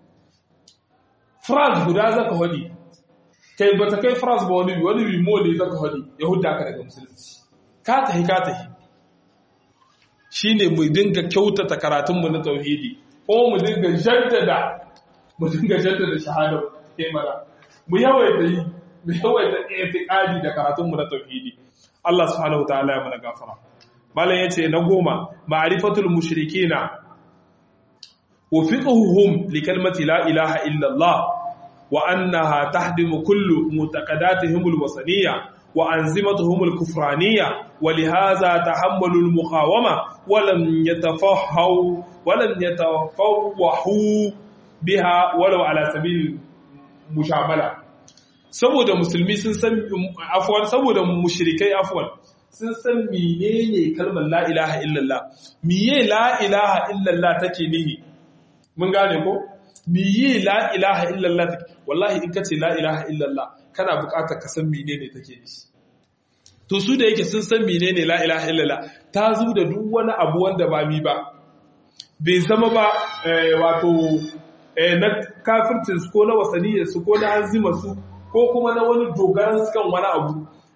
France guda zaka haɗi kai ba ta kai France ba wani wani rimo ne zaka haɗi ya hudda ka daga musulunci ka tahi ka tahi shine mu dinga kyautata karatunmu na tauhidi ko mu dinga jaddada mu dinga jaddada shahada ke mana mu yawaita yi mu yawaita i'tiqadi da karatunmu na tauhidi Allah subhanahu wataala ya mana gafara malam yace na goma ma'rifatul mushrikina wa fiqhuhum li kalmati la ilaha illa Allah wa annaha tahdimu kullu mutaqaddatihim alwasaniyya wa anzimatuhum alkufraniyya wa lihaza tahammalu almuqawama wa lam yatafahhaw wa lam yatafawwahu biha walau ala sabil mushamala saboda musulmi sun san afwan saboda mushrikai afwan sun san menene kalmar la ilaha illallah miye la ilaha illallah take nihi mun gane ko miye la ilaha illallah take wallahi in kace la ilaha illallah kana buƙatar ka san menene take nihi to su da yake sun san menene la ilaha illallah ta zu da duk wani abu wanda ba mi ba bai zama ba wato na kafircin su ko na wasaniyar su ko na hanzima su ko kuma na wani dogaran su kan wani abu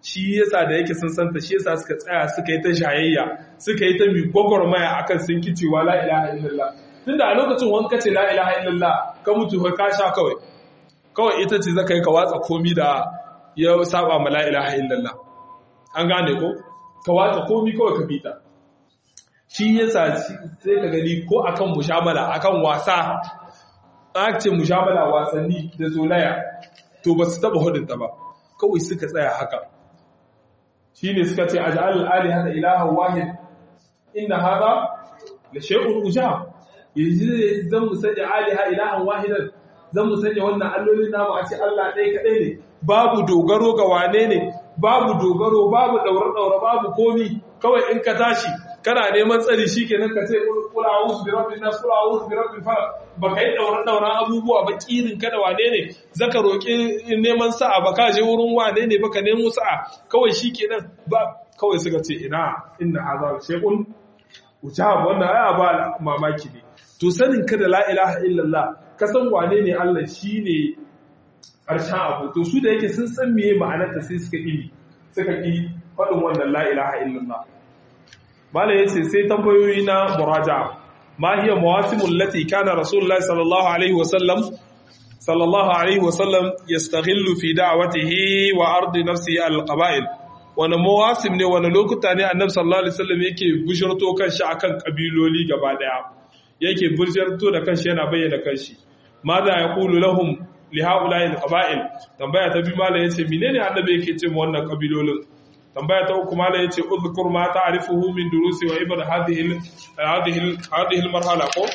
shi yasa da yake sun santa shi yasa suka tsaya suka yi ta shayayya suka yi ta mi gwagwarmaya akan sun kicewa la ilaha illallah tunda a lokacin wanka ce la ilaha illallah ka mutu ka sha kawai kawai ita ce zaka yi ka watsa komi da ya saba ma la ilaha illallah an gane ko ka watsa komi kawai ka bita shi yasa sai ka gani ko akan mushamala akan wasa aka ce mushamala wasanni da zolaya to ba su taba hudunta ba kawai suka tsaya haka shi ne suka ce ajal ali hada ilaha wahid inna hada la shay'un ujab yanzu zan mu sanya ali ha ilahan wahidan zan mu sanya wannan allolin namu a ce Allah ɗaya kaɗai ne babu dogaro ga wane ne babu dogaro babu daure-daure babu komi kawai in ka tashi kana neman tsari shikenan ka ce kula a'udhu bi rabbin nas kula a'udhu bi rabbil falaq baka yi daure-daure abubuwa ba kirin ka da wane ne zaka roki neman sa'a baka je wurin wane ne baka nemo sa'a kawai shikenan ba kawai suka ce ina inna hadha shay'un ujab wannan aya ba mamaki ne to sanin ka da la ilaha illallah ka san wane ne Allah shine ƙarshen abu to su da yake sun san meye ma'anarta sai suka ƙi suka ƙi faɗin wannan la ilaha illallah malai yace sai tambayoyi na muraja ma hiya mawasimul lati kana rasulullahi sallallahu alaihi wasallam sallallahu alaihi wasallam yastaghillu fi da'watihi wa ardi nafsihi al-qaba'il wani mawasim ne wani lokuta ne annabi sallallahu alaihi wasallam yake bushirto kanshi akan kabiloli gaba daya yake bushirto da kanshi yana bayyana kanshi ma za ya kulu lahum li haula'i al-qaba'il tambaya ta biyu malai yace menene annabi yake ce mu wannan kabilolin tambaya ta uku malai yace uzkur ma ta'rifuhu min durusi wa ibad hadhihi hadhihi hadhihi al-marhala ko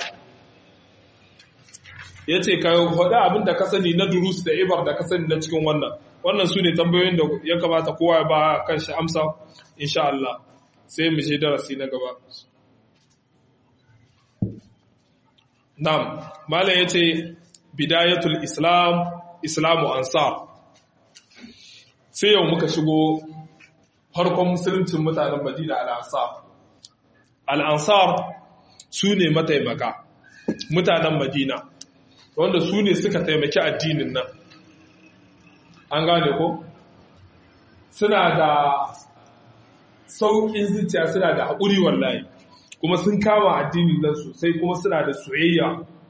yace ka faɗa abin da ka sani na durus da ibar da ka sani na cikin wannan wannan su ne tambayoyin da ya kamata kowa ya ba kan shi amsa insha Allah sai mu je darasi na gaba Nam, Malam ya ce, Bidayatul Islam, Islamu Ansar. Sai yau muka shigo farkon musuluncin mutanen Madina al'ansar. Al'ansar su ne mataimaka, mutanen Madina, wanda su ne suka taimaki addinin nan. An gane ko? Suna da sauƙin zuciya suna da haƙuri wallahi. kuma sun kama addinin nan sosai kuma suna da soyayya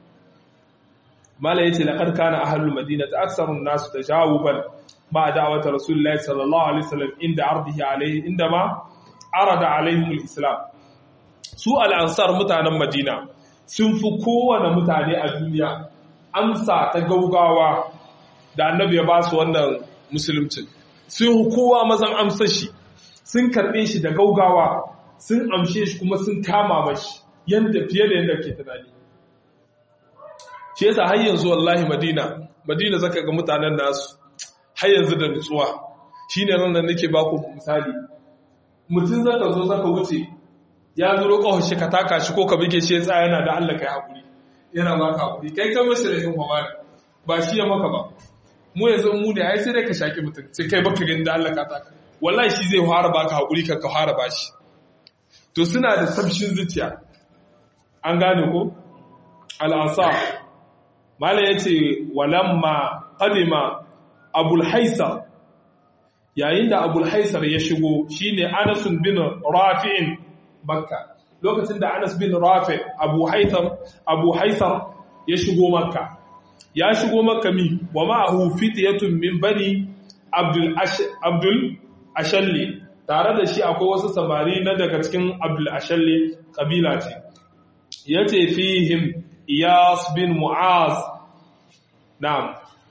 mala yace laqad kana ahlul madinati aktharun nas tajawuban ma da'wat rasulullahi sallallahu alaihi wasallam inda ardihi alaihi inda ma arada alaihim alislam su al-ansar mutanen madina sun fi kowane mutane a duniya amsa ta gaugawa da annabi ya ba su wannan musulunci sun kowa mazan amsa shi sun karbe shi da gaugawa sun amshe shi kuma sun kama mashi yadda fiye da yadda ke tunani shi yasa har yanzu wallahi madina madina zaka ga mutanen nasu har yanzu da nutsuwa shine ran da nake baku misali mutum zaka zo zaka wuce ya zuro kawai shi ka taka shi ko ka bige shi ya tsaya yana da Allah kai hakuri yana baka hakuri kai ka mashi rahin mamari ba shi ya maka ba mu yanzu mu ne ai sai dai ka shaki mutum sai kai baka gani da Allah ka taka wallahi shi zai fara baka hakuri ka ka fara bashi to suna da sabshin zuciya an gane ko al'asa mala ya ce walamma ƙadima abulhaisar yayin da abulhaisar ya shigo shine anasun bin rafi'in makka lokacin da anas bin rafi abu haisar ya shigo makka ya shigo makka mi wa ma'ahu fitiyatun min bani abdul ashalli tare da shi akwai wasu samari na daga cikin abdul ashalli kabila ce ya ce fihim iyas bin mu'az na'am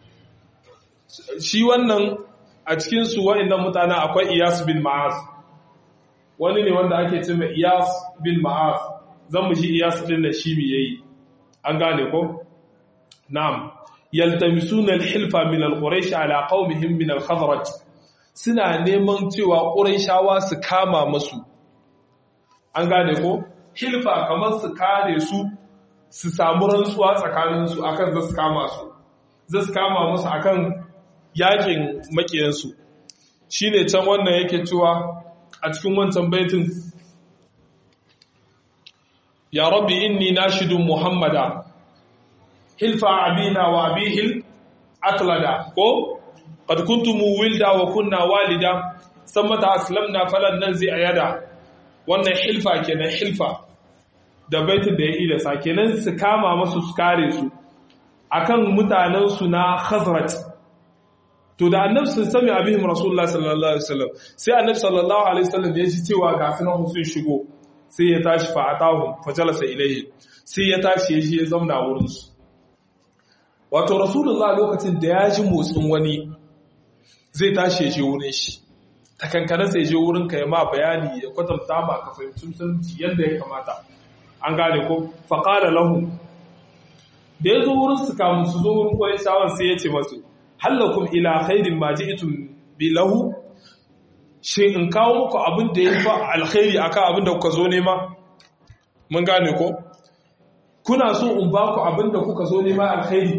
shi wannan a cikinsu wa'innan mutane akwai iyas bin mu'az wani ne wanda ake ce mai iyas bin mu'az zan mu shi iyas din da shi mi yayi an gane ko na'am yaltamisuna al-hilfa min al-quraish ala qaumihim min al-khazraj suna neman cewa quraishawa su kama masu an gane ko hilfa kamar su kare su su samu rantsuwa tsakaninsu akan zasu kama su zasu kama musu akan yakin makiyansu shine can wannan yake cewa a cikin wancan baitin ya rabbi inni nashidun muhammada hilfa abina wa abihil atlada ko qad kuntum wilda wa kunna walida san mata aslamna falan nan zai ayada wannan hilfa kenan hilfa da baitin da ya ida sa kenan su kama masu su kare su akan mutanen su na khazraj to da annabi sun sami abihim rasulullah sallallahu alaihi wasallam sai annabi sallallahu alaihi wasallam ya ji cewa ga sunan sun shigo sai ya tashi fa atahu fa jalasa ilaihi sai ya tashi ya je ya zauna wurin su wato rasulullah lokacin da ya ji motsin wani zai tashi ya je wurin shi ta kankana sai je wurin ka ya ma bayani ya kwatanta ma ka fahimci musulunci yadda ya kamata an gane ko faƙala lahu da ya zo wurin su kamun su zo wurin kwaye shawar sai ya ce masu hallakum ila khairin ma ji'tum bi lahu shi in kawo muku abin da ya fa alkhairi akan abin da kuka zo nema mun gane ko kuna so in ba ku abin da kuka zo nema alkhairi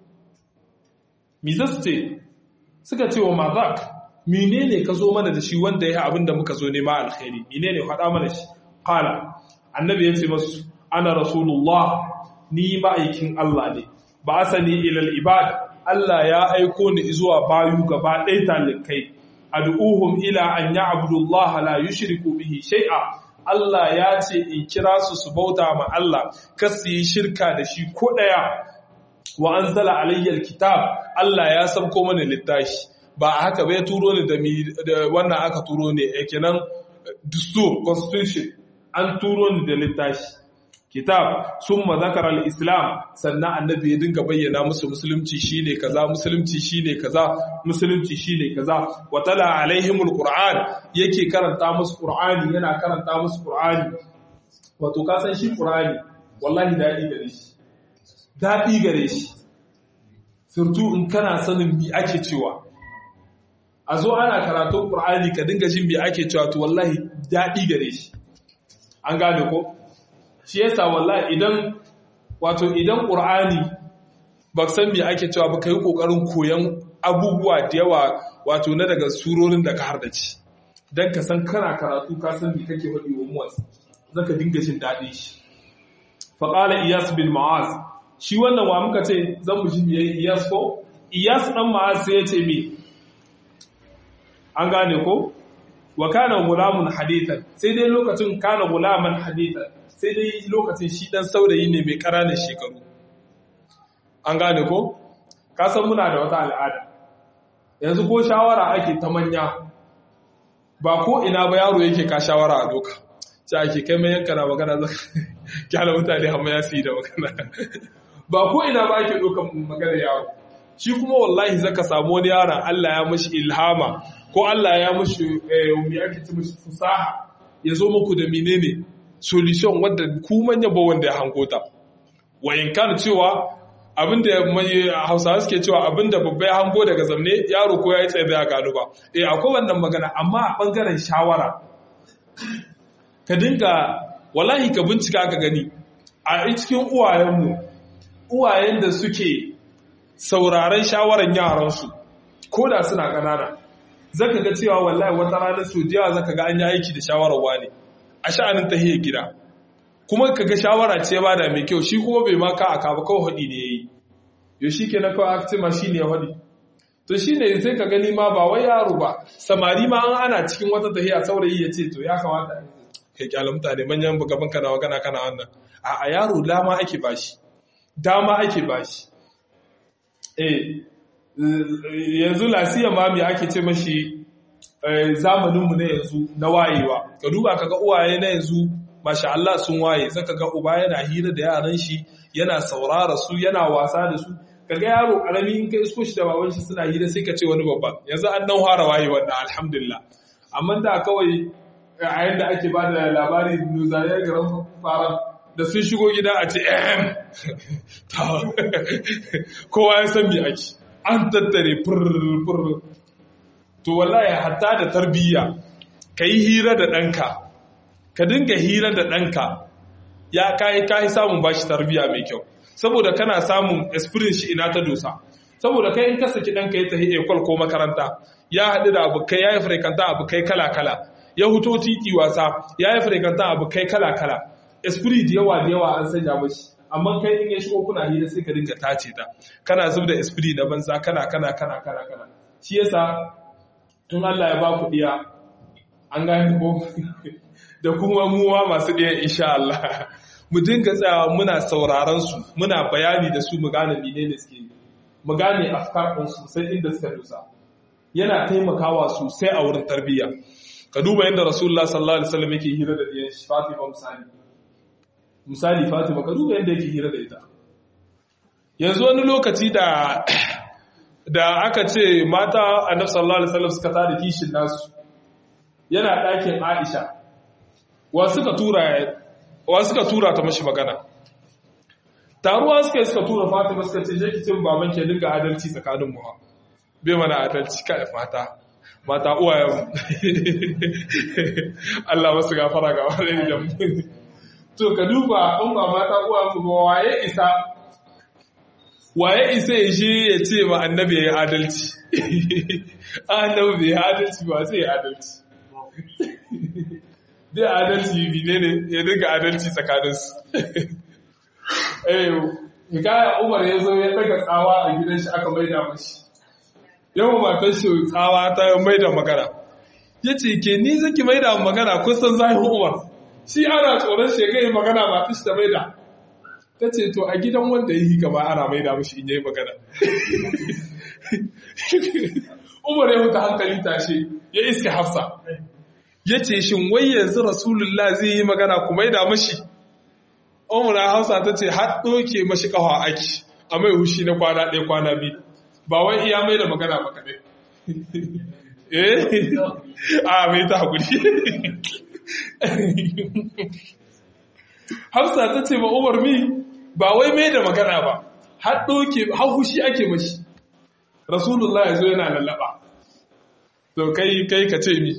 mi zaste suka ce wa mazak menene ka zo mana da shi wanda ya abin da muka zo nema alkhairi menene faɗa mana shi qala annabi ya ce masu ana rasulullah ni ma'aikin Allah ne ba asani ilal ibad Allah ya aiko ni zuwa bayu gaba ɗaya talikai ad'uhum ila an ya'budu Allah la yushriku bihi shay'a Allah ya ce in kira su su bauta ma Allah kar su yi shirka da shi ko ɗaya wa anzala alayya alkitab Allah ya sabko mana littafi ba haka bai turo ni da wannan aka turo ne kenan dustur constitution an turo ni da littafi kitab summa zakara al-islam sannan annabi ya dinga bayyana musu musulunci shine kaza musulunci shine kaza musulunci shine kaza wa tala alaihimul qur'an yake karanta musu qur'ani yana karanta musu qur'ani wato ka san shi qur'ani wallahi dadi gare shi dadi gare shi surtu in kana sanin mi ake cewa a zo ana karatun qur'ani ka dinga jin mi ake cewa to wallahi dadi gare shi an gane ko shi yasa wallahi idan wato idan qur'ani ba san me ake cewa ba kai kokarin koyan abubuwa da yawa wato na daga surorin da ka hardace dan ka san kana karatu ka san me kake faɗi wa muwas zaka dinga jin daɗin shi fa qala iyas bin ma'az shi wannan wa muka ce zan mu ji me iyas ko iyas dan ma'az sai ya ce me an gane ko wa kana gulamun hadithan sai dai lokacin kana gulaman hadithan sai dai lokacin shi dan saurayi ne mai ƙananan shekaru an gane ko kasan muna da wata al'ada yanzu ko shawara ake ta manya ba ko ina ba yaro yake ka shawara a doka ce ake kai mai yanka na magana zaka kyala mutane hamma ya su yi da magana ba ko ina ba ake dokan magana yaro shi kuma wallahi zaka samu wani yaron Allah ya mashi ilhama ko Allah ya mashi mai ake ci mashi fusaha ya zo muku da menene solution wadda ku manya ba wanda ya hango ta wayin kan cewa abinda hausawa suke cewa abinda babba ya hango daga zamne yaro ko ya yi tsaye ya gano ba eh akwai wannan magana amma a bangaren shawara ka dinga wallahi ka bincika ka gani a cikin uwayenmu uwayen da suke sauraron shawaran yaransu ko da suna ƙanana zaka ga cewa wallahi wata rana su jiya zaka ga an yi aiki da shawarar wani a sha'anin tahiyar gida kuma ka ga shawara ce ba da mai kyau shi kuma bai maka aka ba kawai haɗi ne ya yi yau shi ke na kawai aka ma shi ne ya haɗi to shi ne sai ka gani ma ba wai yaro ba samari ma an ana cikin wata tahiya saurayi ya ce to ya kamata kai kyala mutane manyan gaban kana wa kana kana wannan a yaro dama ake bashi dama ake bashi eh yanzu lasiya ma me ake ce mashi zamaninmu na yanzu na wayewa ka duba ka ga uwaye na yanzu masha Allah sun waye zaka ga uba yana hira da yaran shi yana saurara su yana wasa da su kaga yaro karami in ka isko shi da baban shi suna hira sai ka ce wani babba yanzu an dan fara waye wannan alhamdulillah amma da kawai a yanda ake ba da labari nuzariyar garin fara da sun shigo gida a ce ehem kowa ya san me ake an tattare furfur to wallahi hatta da tarbiyya ka yi hira da ɗanka ka dinga hira da ɗanka ya kayi kayi samun bashi tarbiyya mai kyau saboda kana samun experience shi ina ta dosa saboda kai in ka saki ɗanka ya tafi ekol ko makaranta ya haɗu da abokai ya yi frekanta abokai kala-kala ya huto titi wasa ya yi frekanta abokai kala-kala esprit da yawa da yawa an sanya mashi amma kai in ya shigo kuna hira sai ka dinga tace ta kana zub da esprit na banza kana kana kana kana kana shi yasa tun Allah ya ba ku diya an gane ko da kuma muwa masu ɗaya insha Allah mu dinga tsayawa muna sauraron su muna bayani da su mu gane menene suke mu gane afkar ɗin su sai inda suka dusa yana taimakawa sosai a wurin tarbiyya ka duba yadda rasulullah sallallahu alaihi wasallam yake hira da ɗiyan shi Fatima misali misali Fatima ka duba yadda yake hira da ita yanzu wani lokaci da da aka ce mata annabi sallallahu alaihi wasallam suka tada kishin nasu yana ɗakin Aisha wa suka tura wa suka tura ta mashi magana taruwa suka yi suka tura Fatima suka ce je ki cin baban ke dinga adalci tsakanin mu bai mana adalci kai mata mata uwayen Allah masu gafara ga wani da mu to ka duba in ba mata uwayen mu ba waye isa waye isa ya shi ya ce ma annabi ya yi adalci annabi bai yi adalci ba sai ya adalci dai adalci bine ne ya dinga adalci tsakaninsu eh hikaya umar ya zo ya daga tsawa a gidan shi aka maida mashi yawan matar shi tsawa ta maida magana ya ce ke ni zaki maida magana kusan zahin umar shi ana tsoron shekai magana matar shi ta maida ta ce to a gidan wanda ya yi gaba ana maida mashi in yi magana umar ya huta hankali tashe ya iske hafsa ya ce shin wai yanzu rasulullah zai yi magana ku maida mashi umar hausa ta ce har ɗoke mashi ƙawa aki a mai hushi na kwana ɗaya kwana biyu ba wai iya mai da magana ba kaɗai eh a mai ta haƙuri hausa ta ce ba umar mi ba wai mai da magana ba har ɗoke har hushi ake mashi rasulullah ya zo yana lallaba to kai kai ka ce mi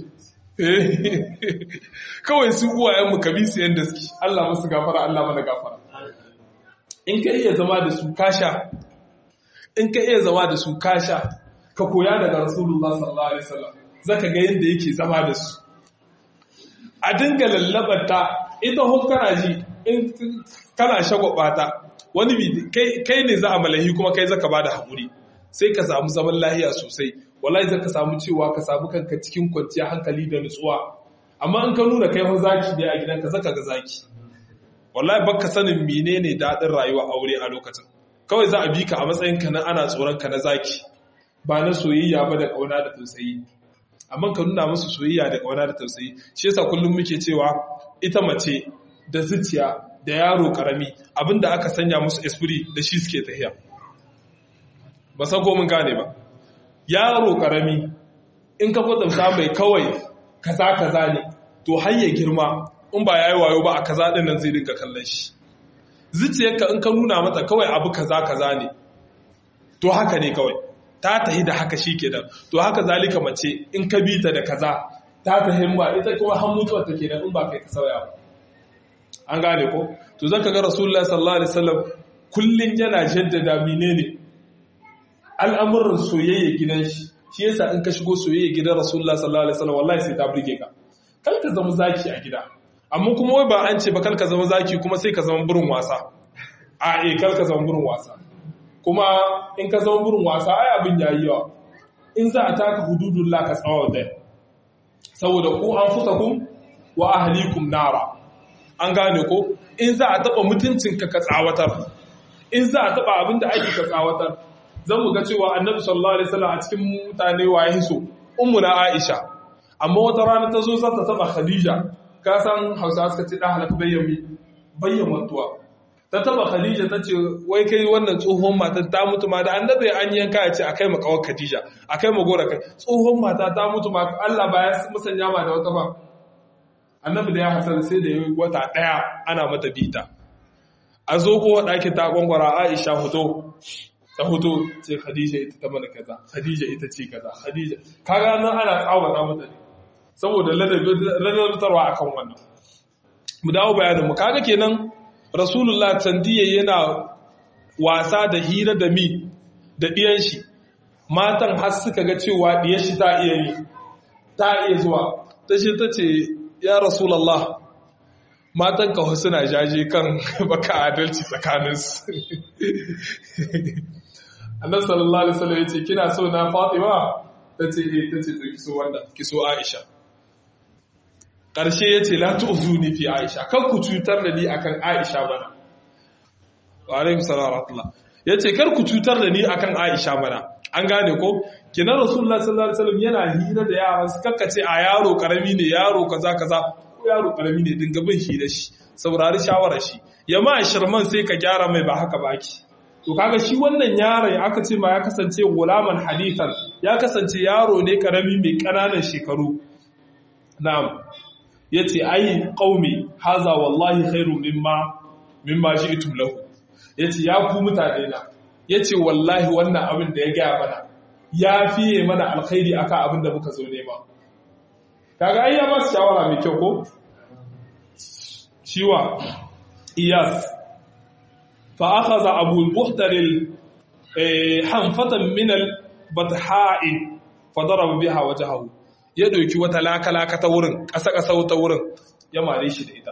kawai su uwayenmu ka bi su yadda suke Allah musu gafara Allah mana gafara in ka iya zama da su kasha in ka iya zama da su kasha ka koya daga rasulullah sallallahu alaihi wasallam zaka ga yadda yake zama da su a dinga lallabata ita hon kana ji in kana shagwaba ta wani bi kai ne za a malahi kuma kai zaka bada haƙuri sai ka samu zaman lahiya sosai wallahi zaka samu cewa ka samu kanka cikin kwanciyar hankali da nutsuwa amma in ka nuna kai ho zaki ne a gidanka zaka ga zaki wallahi baka sanin menene dadin rayuwa aure a lokacin kawai za a bi ka a matsayin ka na ana tsoron ka na zaki ba na soyayya ba da kauna da tausayi amma ka nuna musu soyayya da kauna da tausayi shi yasa kullum muke cewa ita mace da zuciya da yaro karami abinda aka sanya musu esprit da shi suke tafiya ba san ko mun gane ba yaro karami in ka kwatanta mai kawai kaza kaza ne to har ya girma in ba yayi wayo ba a kaza din nan zai dinga kallon shi zuciyarka in ka nuna mata kawai abu kaza kaza ne to haka ne kawai ta tahi da haka shikenan to haka zalika mace in ka bi ta da kaza ta tahi ba ita kuma har mutuwa take da in ba kai ka sauya ba an gane ko to zaka ga rasulullahi sallallahu alaihi wasallam kullun yana jaddada menene al'amuran soyayya gidan shi shi yasa in ka shigo soyayya gidan rasulullah sallallahu alaihi wasallam wallahi sai ta burge ka kal ka zama zaki a gida amma kuma wai ba an ce ba kal ka zama zaki kuma sai ka zama burin wasa a eh kal ka zama burin wasa kuma in ka zama burin wasa ai abin yayi yawa in za a taka hududullah ka tsawo da saboda ku an fusakum wa ahlikum nara an gane ko in za a taba mutuncinka ka tsawatar in za a taba abin da ake ka tsawatar zan mu ga cewa annabi sallallahu alaihi wasallam a cikin mutane waye so ummuna aisha amma wata rana ta zo za ta taba khadija ka san hausa suka ce da halaka bayyami bayyan mutuwa ta taba khadija ta ce wai kai wannan tsohon mata ta mutu ma da annabi an yanka ya ce akai ma kawar khadija akai ma gora kai tsohon mata ta mutu ma Allah ba ya musanya ma da wata ba annabi da ya hasar sai da yi wata daya ana mata bita a zo ko ɗaki ta gwangwara aisha hoto ta hoto ce Khadija ita ta mana kaza Khadija ita ce kaza Khadija kaga nan ana tsawata mata ne saboda ladabitarwa akan wannan mu dawo bayanin mu kaga kenan Rasulullah tandiye yana wasa da hira da mi da diyan shi matan har suka ga cewa diyan shi ta iya yi ta iya zuwa ta ce ta ce ya Rasulullah matan ka suna jaje kan baka adalci tsakaninsu annabi sallallahu alaihi wasallam yace kina so na Fatima tace eh tace to kiso wanda kiso Aisha ƙarshe ya ce latu uzuni fi aisha kan ku cutar da ni akan aisha bana wa alaikum salam rahmatullah ya ce kar ku cutar da ni akan aisha bana an gane ko kinan rasulullah sallallahu alaihi wasallam yana hira da yaran su kakkace a yaro karami ne yaro kaza kaza ko yaro karami ne dinga bin hira shi saurari shawarar shi ya ma shirman sai ka gyara mai ba haka baki to kaga shi wannan yaron aka ce ma ya kasance gulaman hadithan ya kasance yaro ne karami mai kananan shekaru na'am yace ai qaumi haza wallahi khairu mimma mimma ji'tum lahu yace ya ku mutane na yace wallahi wannan abin da ya gaya mana ya fiye mana alkhairi akan abin da muka zo nema kaga ai ya ba su shawara mai kyau ko shiwa iyas fa akhadha abu al-buhtar hanfatan min al-batha'i fa daraba biha wajhahu ya ɗauki wata lakalaka ta wurin ƙasa-ƙasa ta wurin ya mare shi da ita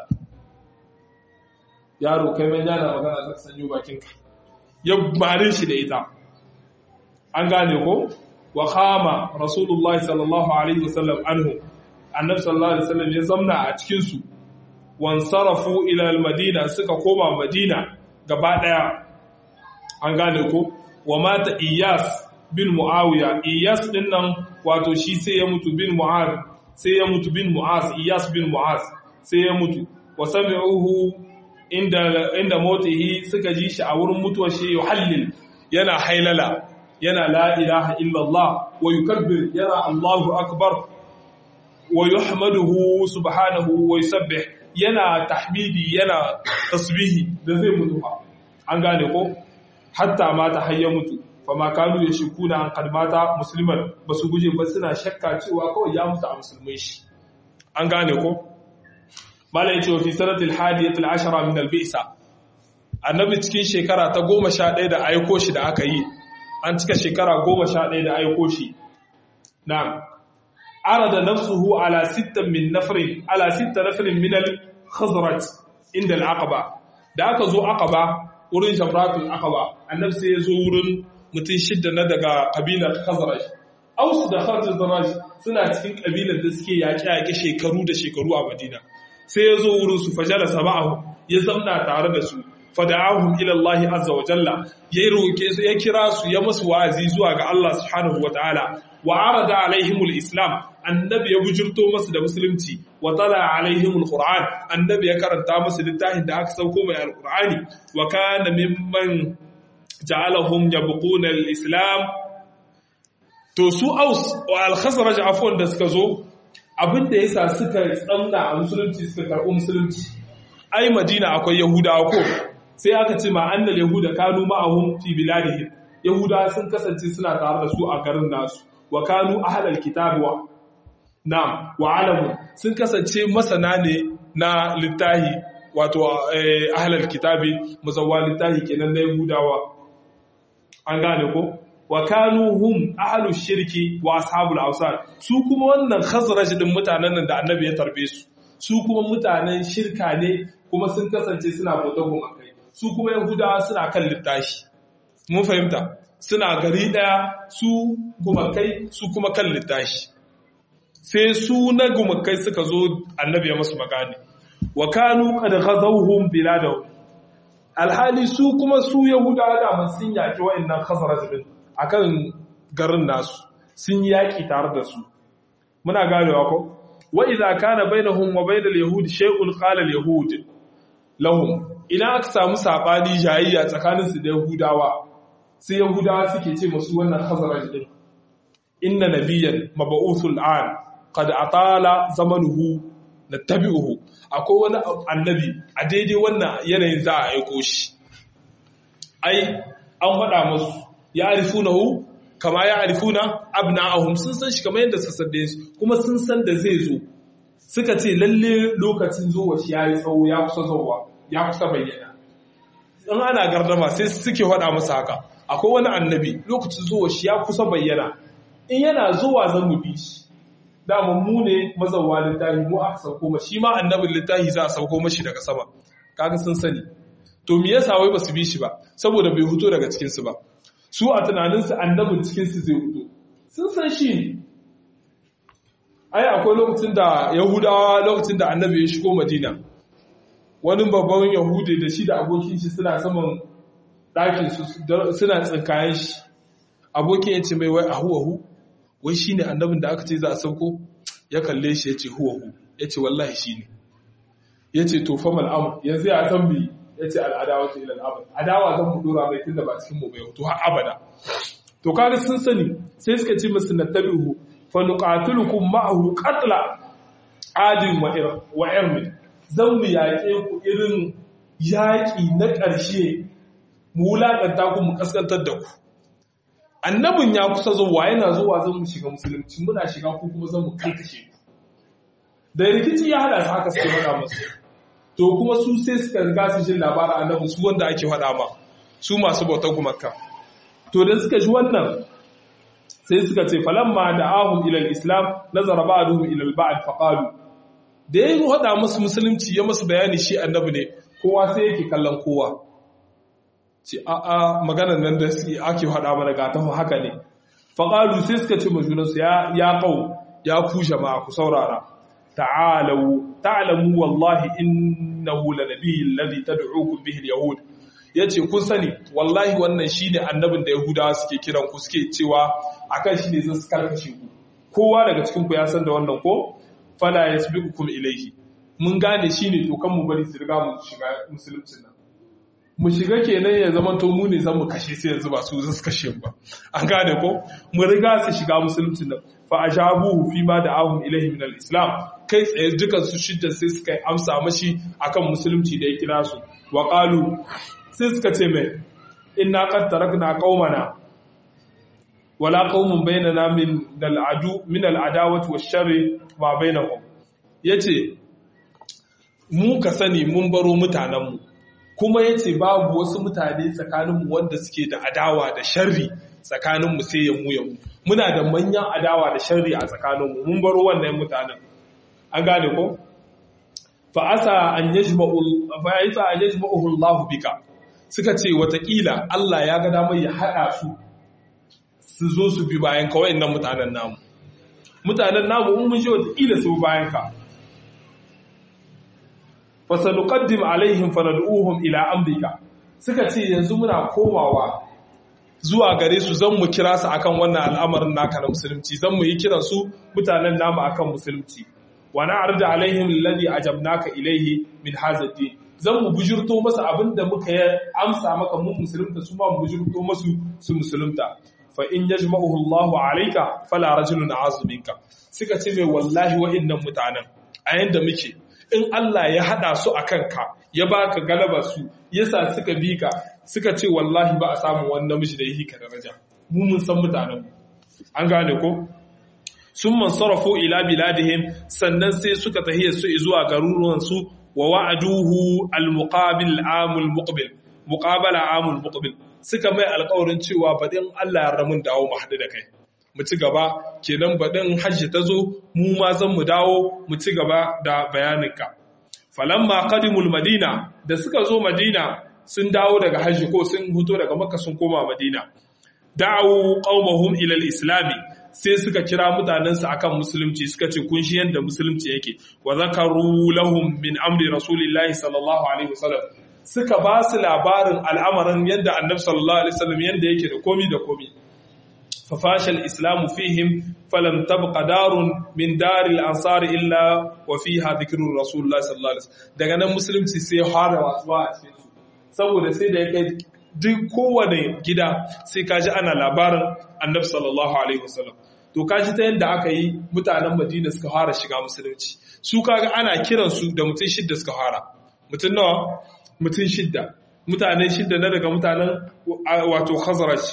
yaro kai mai yana magana zaka sanyo bakinka ya mare shi da ita an gane ko wa khama rasulullahi sallallahu alaihi wasallam anhu annabi sallallahu alaihi wasallam ya zamna a cikin su wan sarafu ila al-madina suka koma madina gaba daya an gane ko wa mata iyas bin muawiya iyas din nan wato shi sai ya mutu bin mu'az sai ya mutu bin mu'az iyas bin mu'az sai ya mutu wa sami'uhu inda inda motihi suka ji shi a wurin mutuwar shi yuhallil yana hailala yana la ilaha illallah wa yukabbir yana allahu akbar wa yuhmaduhu subhanahu wa yusabbih yana tahmidi yana tasbihi da zai mutu an gane ko hatta ma ta hayya mutu fama kanu ya shiku na kalmata musulman ba su guje ba suna shakka cewa kawai ya mutu a musulmai shi an gane ko malai ce fi sanatil hadiyatul ashara min albisa annabi cikin shekara ta goma sha ɗaya da aiko shi da aka yi an cika shekara goma sha ɗaya da aiko shi na arada nafsuhu ala sittan min nafrin ala sitta nafrin min al-khazraj inda al-aqaba da aka zo aqaba wurin jamratul aqaba annabi sai ya zo wurin mutum shidda na daga kabilar khazraj aus da khazraj suna cikin kabilar da suke yaƙe-yaƙe shekaru da shekaru a madina sai ya zo wurin su fajala saba'ahu ya zamna tare da su fada'ahum ila Allah azza wa jalla ya roke su ya kira su ya musu wa'azi zuwa ga Allah subhanahu wa ta'ala wa arada alaihimul islam annabi ya bujurto masu da musulunci wa tala alaihimul qur'an annabi ya karanta musu littafin da aka sauko mai alqur'ani wa kana mimman ja'alahum yabquna al-islam to su aus wa al-khazraj afwan da suka zo abinda yasa suka tsamna a musulunci suka karɓi musulunci ai madina akwai yahudawa ko sai aka ce ma annal yahuda kanu ma'ahum fi biladihim yahudawa sun kasance suna tare da su a garin nasu wa kanu ahlal kitabi wa na'am wa alamu sun kasance masana ne na littahi wato ahlal kitabi muzawwa littahi kenan na yahudawa an gane ko wa kanu hum ahlus shirki wa ashabul awsan su kuma wannan khazraj din mutanen nan da annabi ya tarbe su su kuma mutanen shirka ne kuma sun kasance suna bautar gumakai su kuma yahudawa suna kan littashi mun fahimta suna gari daya su gumakai su kuma kan littashi sai su na gumakai suka zo annabi ya masu magani wa kanu qad ghazawhum biladahum alhali su kuma su yahudawa da man sun yaki wayannan khazraj din akan garin nasu sun yaki tare da su muna ganewa ko wa idza kana bainahum wa bainal yahud shay'un qala al yahud lahum ina aka samu sabani jayayya tsakanin su da yahudawa sai yahudawa suke ce musu wannan khazraj din inna nabiyyan mab'uthul an qad atala zamanuhu nattabi'uhu akwai wani annabi a daidai wannan yanayin za a aiko shi ai an faɗa musu ya arifunahu kama ya arifuna abna'ahum sun san shi kamar yadda suka san su kuma sun san da zai zo suka ce lalle lokacin zuwa shi yayi tsawo ya kusa zuwa ya kusa bayyana in ana gardama sai suke faɗa masa haka akwai wani annabi lokacin zuwa shi ya kusa bayyana in yana zuwa zan mu bi shi dama mu ne mazawa littafi mu aka sauko ma shi ma annabin littafi za a sauko mashi daga sama kaga sun sani to me yasa wai basu bi shi ba saboda bai fito daga cikin su ba su a tunaninsu annabin cikinsu zai hudu sun san shi ne ai akwai lokacin da yahudawa lokacin da annabi ya shigo madina wani babban yahudi da shi da abokin shi suna saman ɗakin su suna tsinkayen shi abokin ya ce mai wai ahu ahu wai shi ne annabin da aka ce za a sauko ya kalle shi ya ce huwa hu ya ce wallahi shi ne ya ce to famal amu yanzu ya san bi ya ce al'adawa ta ilal abad adawa zan mu dora mai tun da ba cikin mu bai to har abada to kaga sun sani sai suka ce musu nattabi'u fa nuqatilukum ma'ahu qatla adin wa irmi zan mu yaƙe ku irin yaƙi na ƙarshe mu wulaƙanta ku mu kaskantar da ku annabin ya kusa zuwa yana zuwa zan mu shiga musulunci muna shiga ku kuma zan mu karkashe ku da rikici ya hada su haka suke faɗa masu to kuma su sai suka riga su jin labarin annabi su wanda ake faɗa ma su masu bautar gumakka to da suka ji wannan sai suka ce falamma da ahum ilal islam nazara ba'duhum ilal ba'd faqalu da yayin hada musu musulunci ya musu bayani shi annabi ne kowa sai yake kallon kowa ce a a maganar nan da su ake hada mana ga tafi haka ne faqalu sai suka ce majunansu ya ya qau ya ku jama'a ku saurara ta'alu ta'lamu wallahi innahu lanabiyyu alladhi tad'ukum bihi alyahud yace kun sani wallahi wannan shine annabin da yahudawa suke kiran ku suke cewa akan shi ne zan su karkashe ku kowa daga cikin ku ya san da wannan ko fala yasbiqukum ilayhi mun gane shine to kan mu bari su riga mu shiga musulunci nan mu shiga kenan ya zama to mu ne zan mu kashe sai yanzu ba su zan su kashe ba an gane ko mu riga su shiga musulunci nan fa ajabuhu fi ma da'ahum ilayhi min al-islam kai tsaye dukan su shidda sai suka amsa mashi akan musulunci da ya kira su wa qalu sai suka ce mai inna qad tarakna qaumana wala qaumun bainana min al-adu min al-adawati wash-sharri ma bainahum yace mu ka sani mun baro mutanen mu kuma yace babu wasu mutane tsakanin mu wanda suke da adawa da sharri tsakanin mu sai ya mu ya mu muna da manyan adawa da sharri a tsakanin mu mun baro wannan mutanen an gane ko fa asa an yajma'u fa yasa an yajma'uhu Allah bika suka ce watakila Allah ya ga damar ya haɗa su su zo su bi bayan ka wayannan mutanen namu mutanen namu in mun je watakila su bayan ka fa sanuqaddim alaihim fanad'uhum ila amrika suka ce yanzu muna komawa zuwa gare su zan mu kira su akan wannan al'amarin naka na musulunci zan mu yi kiran su mutanen namu akan musulunci wa na'rida alaihim alladhi ajabnaka ilaihi min hadha din zan mu bujurto masa abin da muka yi amsa maka mun musulunta su ma mu bujurto masu su musulunta fa in yajma'uhu Allahu alayka fala rajulun azminka suka ce mai wallahi wa'annan mutanen a yanda muke in Allah ya hada su akan ka ya baka galaba su yasa suka bi ka suka ce wallahi ba a samu wani namiji da yake ka daraja mu mun san mutanen an gane ko sun man sarrafo ila biladihim sannan sai suka tahiyar su zuwa garuruwan su wa wa'aduhu al-muqabil amul muqbil muqabala amul muqbil suka mai alƙawarin cewa badin Allah ya ramun dawo mu haɗu da kai mu ci gaba kenan badin hajji ta zo mu ma zan mu dawo mu ci gaba da bayaninka falamma qadimul madina da suka zo madina sun dawo daga hajji ko sun huto daga makka sun koma madina da'u qaumahum ila al-islami sai suka kira mutanensu akan musulunci suka ce kun shi yanda musulunci yake wa zakaru lahum min amri rasulillahi sallallahu alaihi wasallam suka ba su labarin al'amarin yanda annabi sallallahu alaihi wasallam yanda yake da komi da komi fa fashal islamu fihim falam tabqa darun min daril ansar illa wa fiha dhikru rasulillahi sallallahu alaihi wasallam daga nan musulunci sai ya fara wasuwa a cikin su saboda sai da ya kai duk kowane gida sai kaji ana labarin annabi sallallahu alaihi wasallam to kaji ta yadda aka yi mutanen madina suka fara shiga musulunci su kaga ana kiransu da mutum shidda suka fara mutum nawa mutum shidda mutanen shidda na daga mutanen wato khazaraj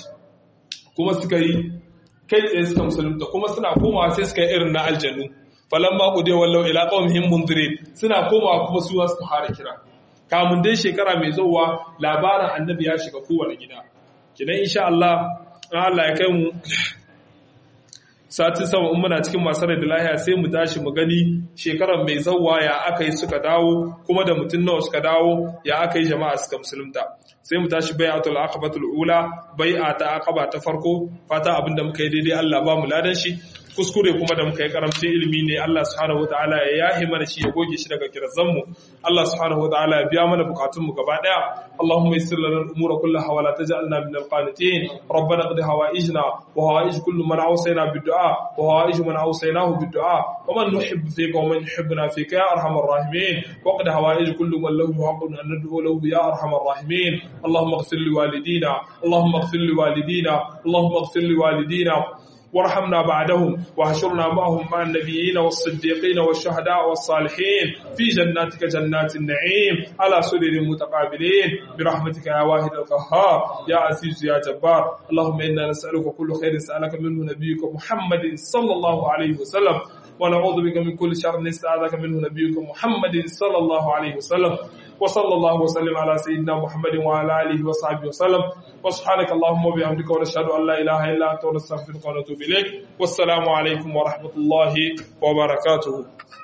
kuma suka yi kai tsaye suka musulunta kuma suna komawa sai suka yi irin na aljannu falan ma ku dai wallau ila qawmihim munzirin suna komawa kuma su suka fara kira kamun dai shekara mai zuwa labarin annabi ya shiga kowane gida kidan insha Allah Allah ya kai mu satin sama in muna cikin masu rai da lahiya sai mu tashi mu gani shekarar mai zauwa ya aka yi suka dawo kuma da mutum nawa suka dawo ya aka yi jama'a suka musulunta sai mu tashi bai'atul aqabatul ula bai'a ta aqaba ta farko fata abinda muka yi daidai Allah ba mu ladan shi kuskure kuma da muka yi karamcin ilimi ne Allah subhanahu wataala ya yahi mana shi ya goge shi daga kirazan mu Allah subhanahu wataala ya biya mana bukatun mu gaba daya Allahumma yassir lana al-umura kullaha wa la taj'alna min al-qanitin ربنا اقض حوائجنا وحوائج كل من اوصينا بالدعاء وحوائج من اوصيناه بالدعاء ومن نحب فيك ومن يحبنا فيك يا ارحم الراحمين واقض حوائج كل من له حق ان ندعو له يا ارحم الراحمين اللهم اغفر لوالدينا اللهم اغفر لوالدينا اللهم اغفر لوالدينا وارحمنا بعدهم واحشرنا معهم مع النبيين والصديقين والشهداء والصالحين في جناتك جنات النعيم على سرر متقابلين برحمتك يا واحد القهار يا عزيز يا جبار اللهم انا نسالك كل خير سالك منه نبيك محمد صلى الله عليه وسلم ونعوذ بك من كل شر استعاذك منه نبيك محمد صلى الله عليه وسلم وصلى الله وسلم على سيدنا محمد وعلى اله وصحبه وسلم وسبحانك اللهم وبحمدك ونشهد ان لا اله الا انت ونستغفرك ونتوب اليك والسلام عليكم ورحمه الله وبركاته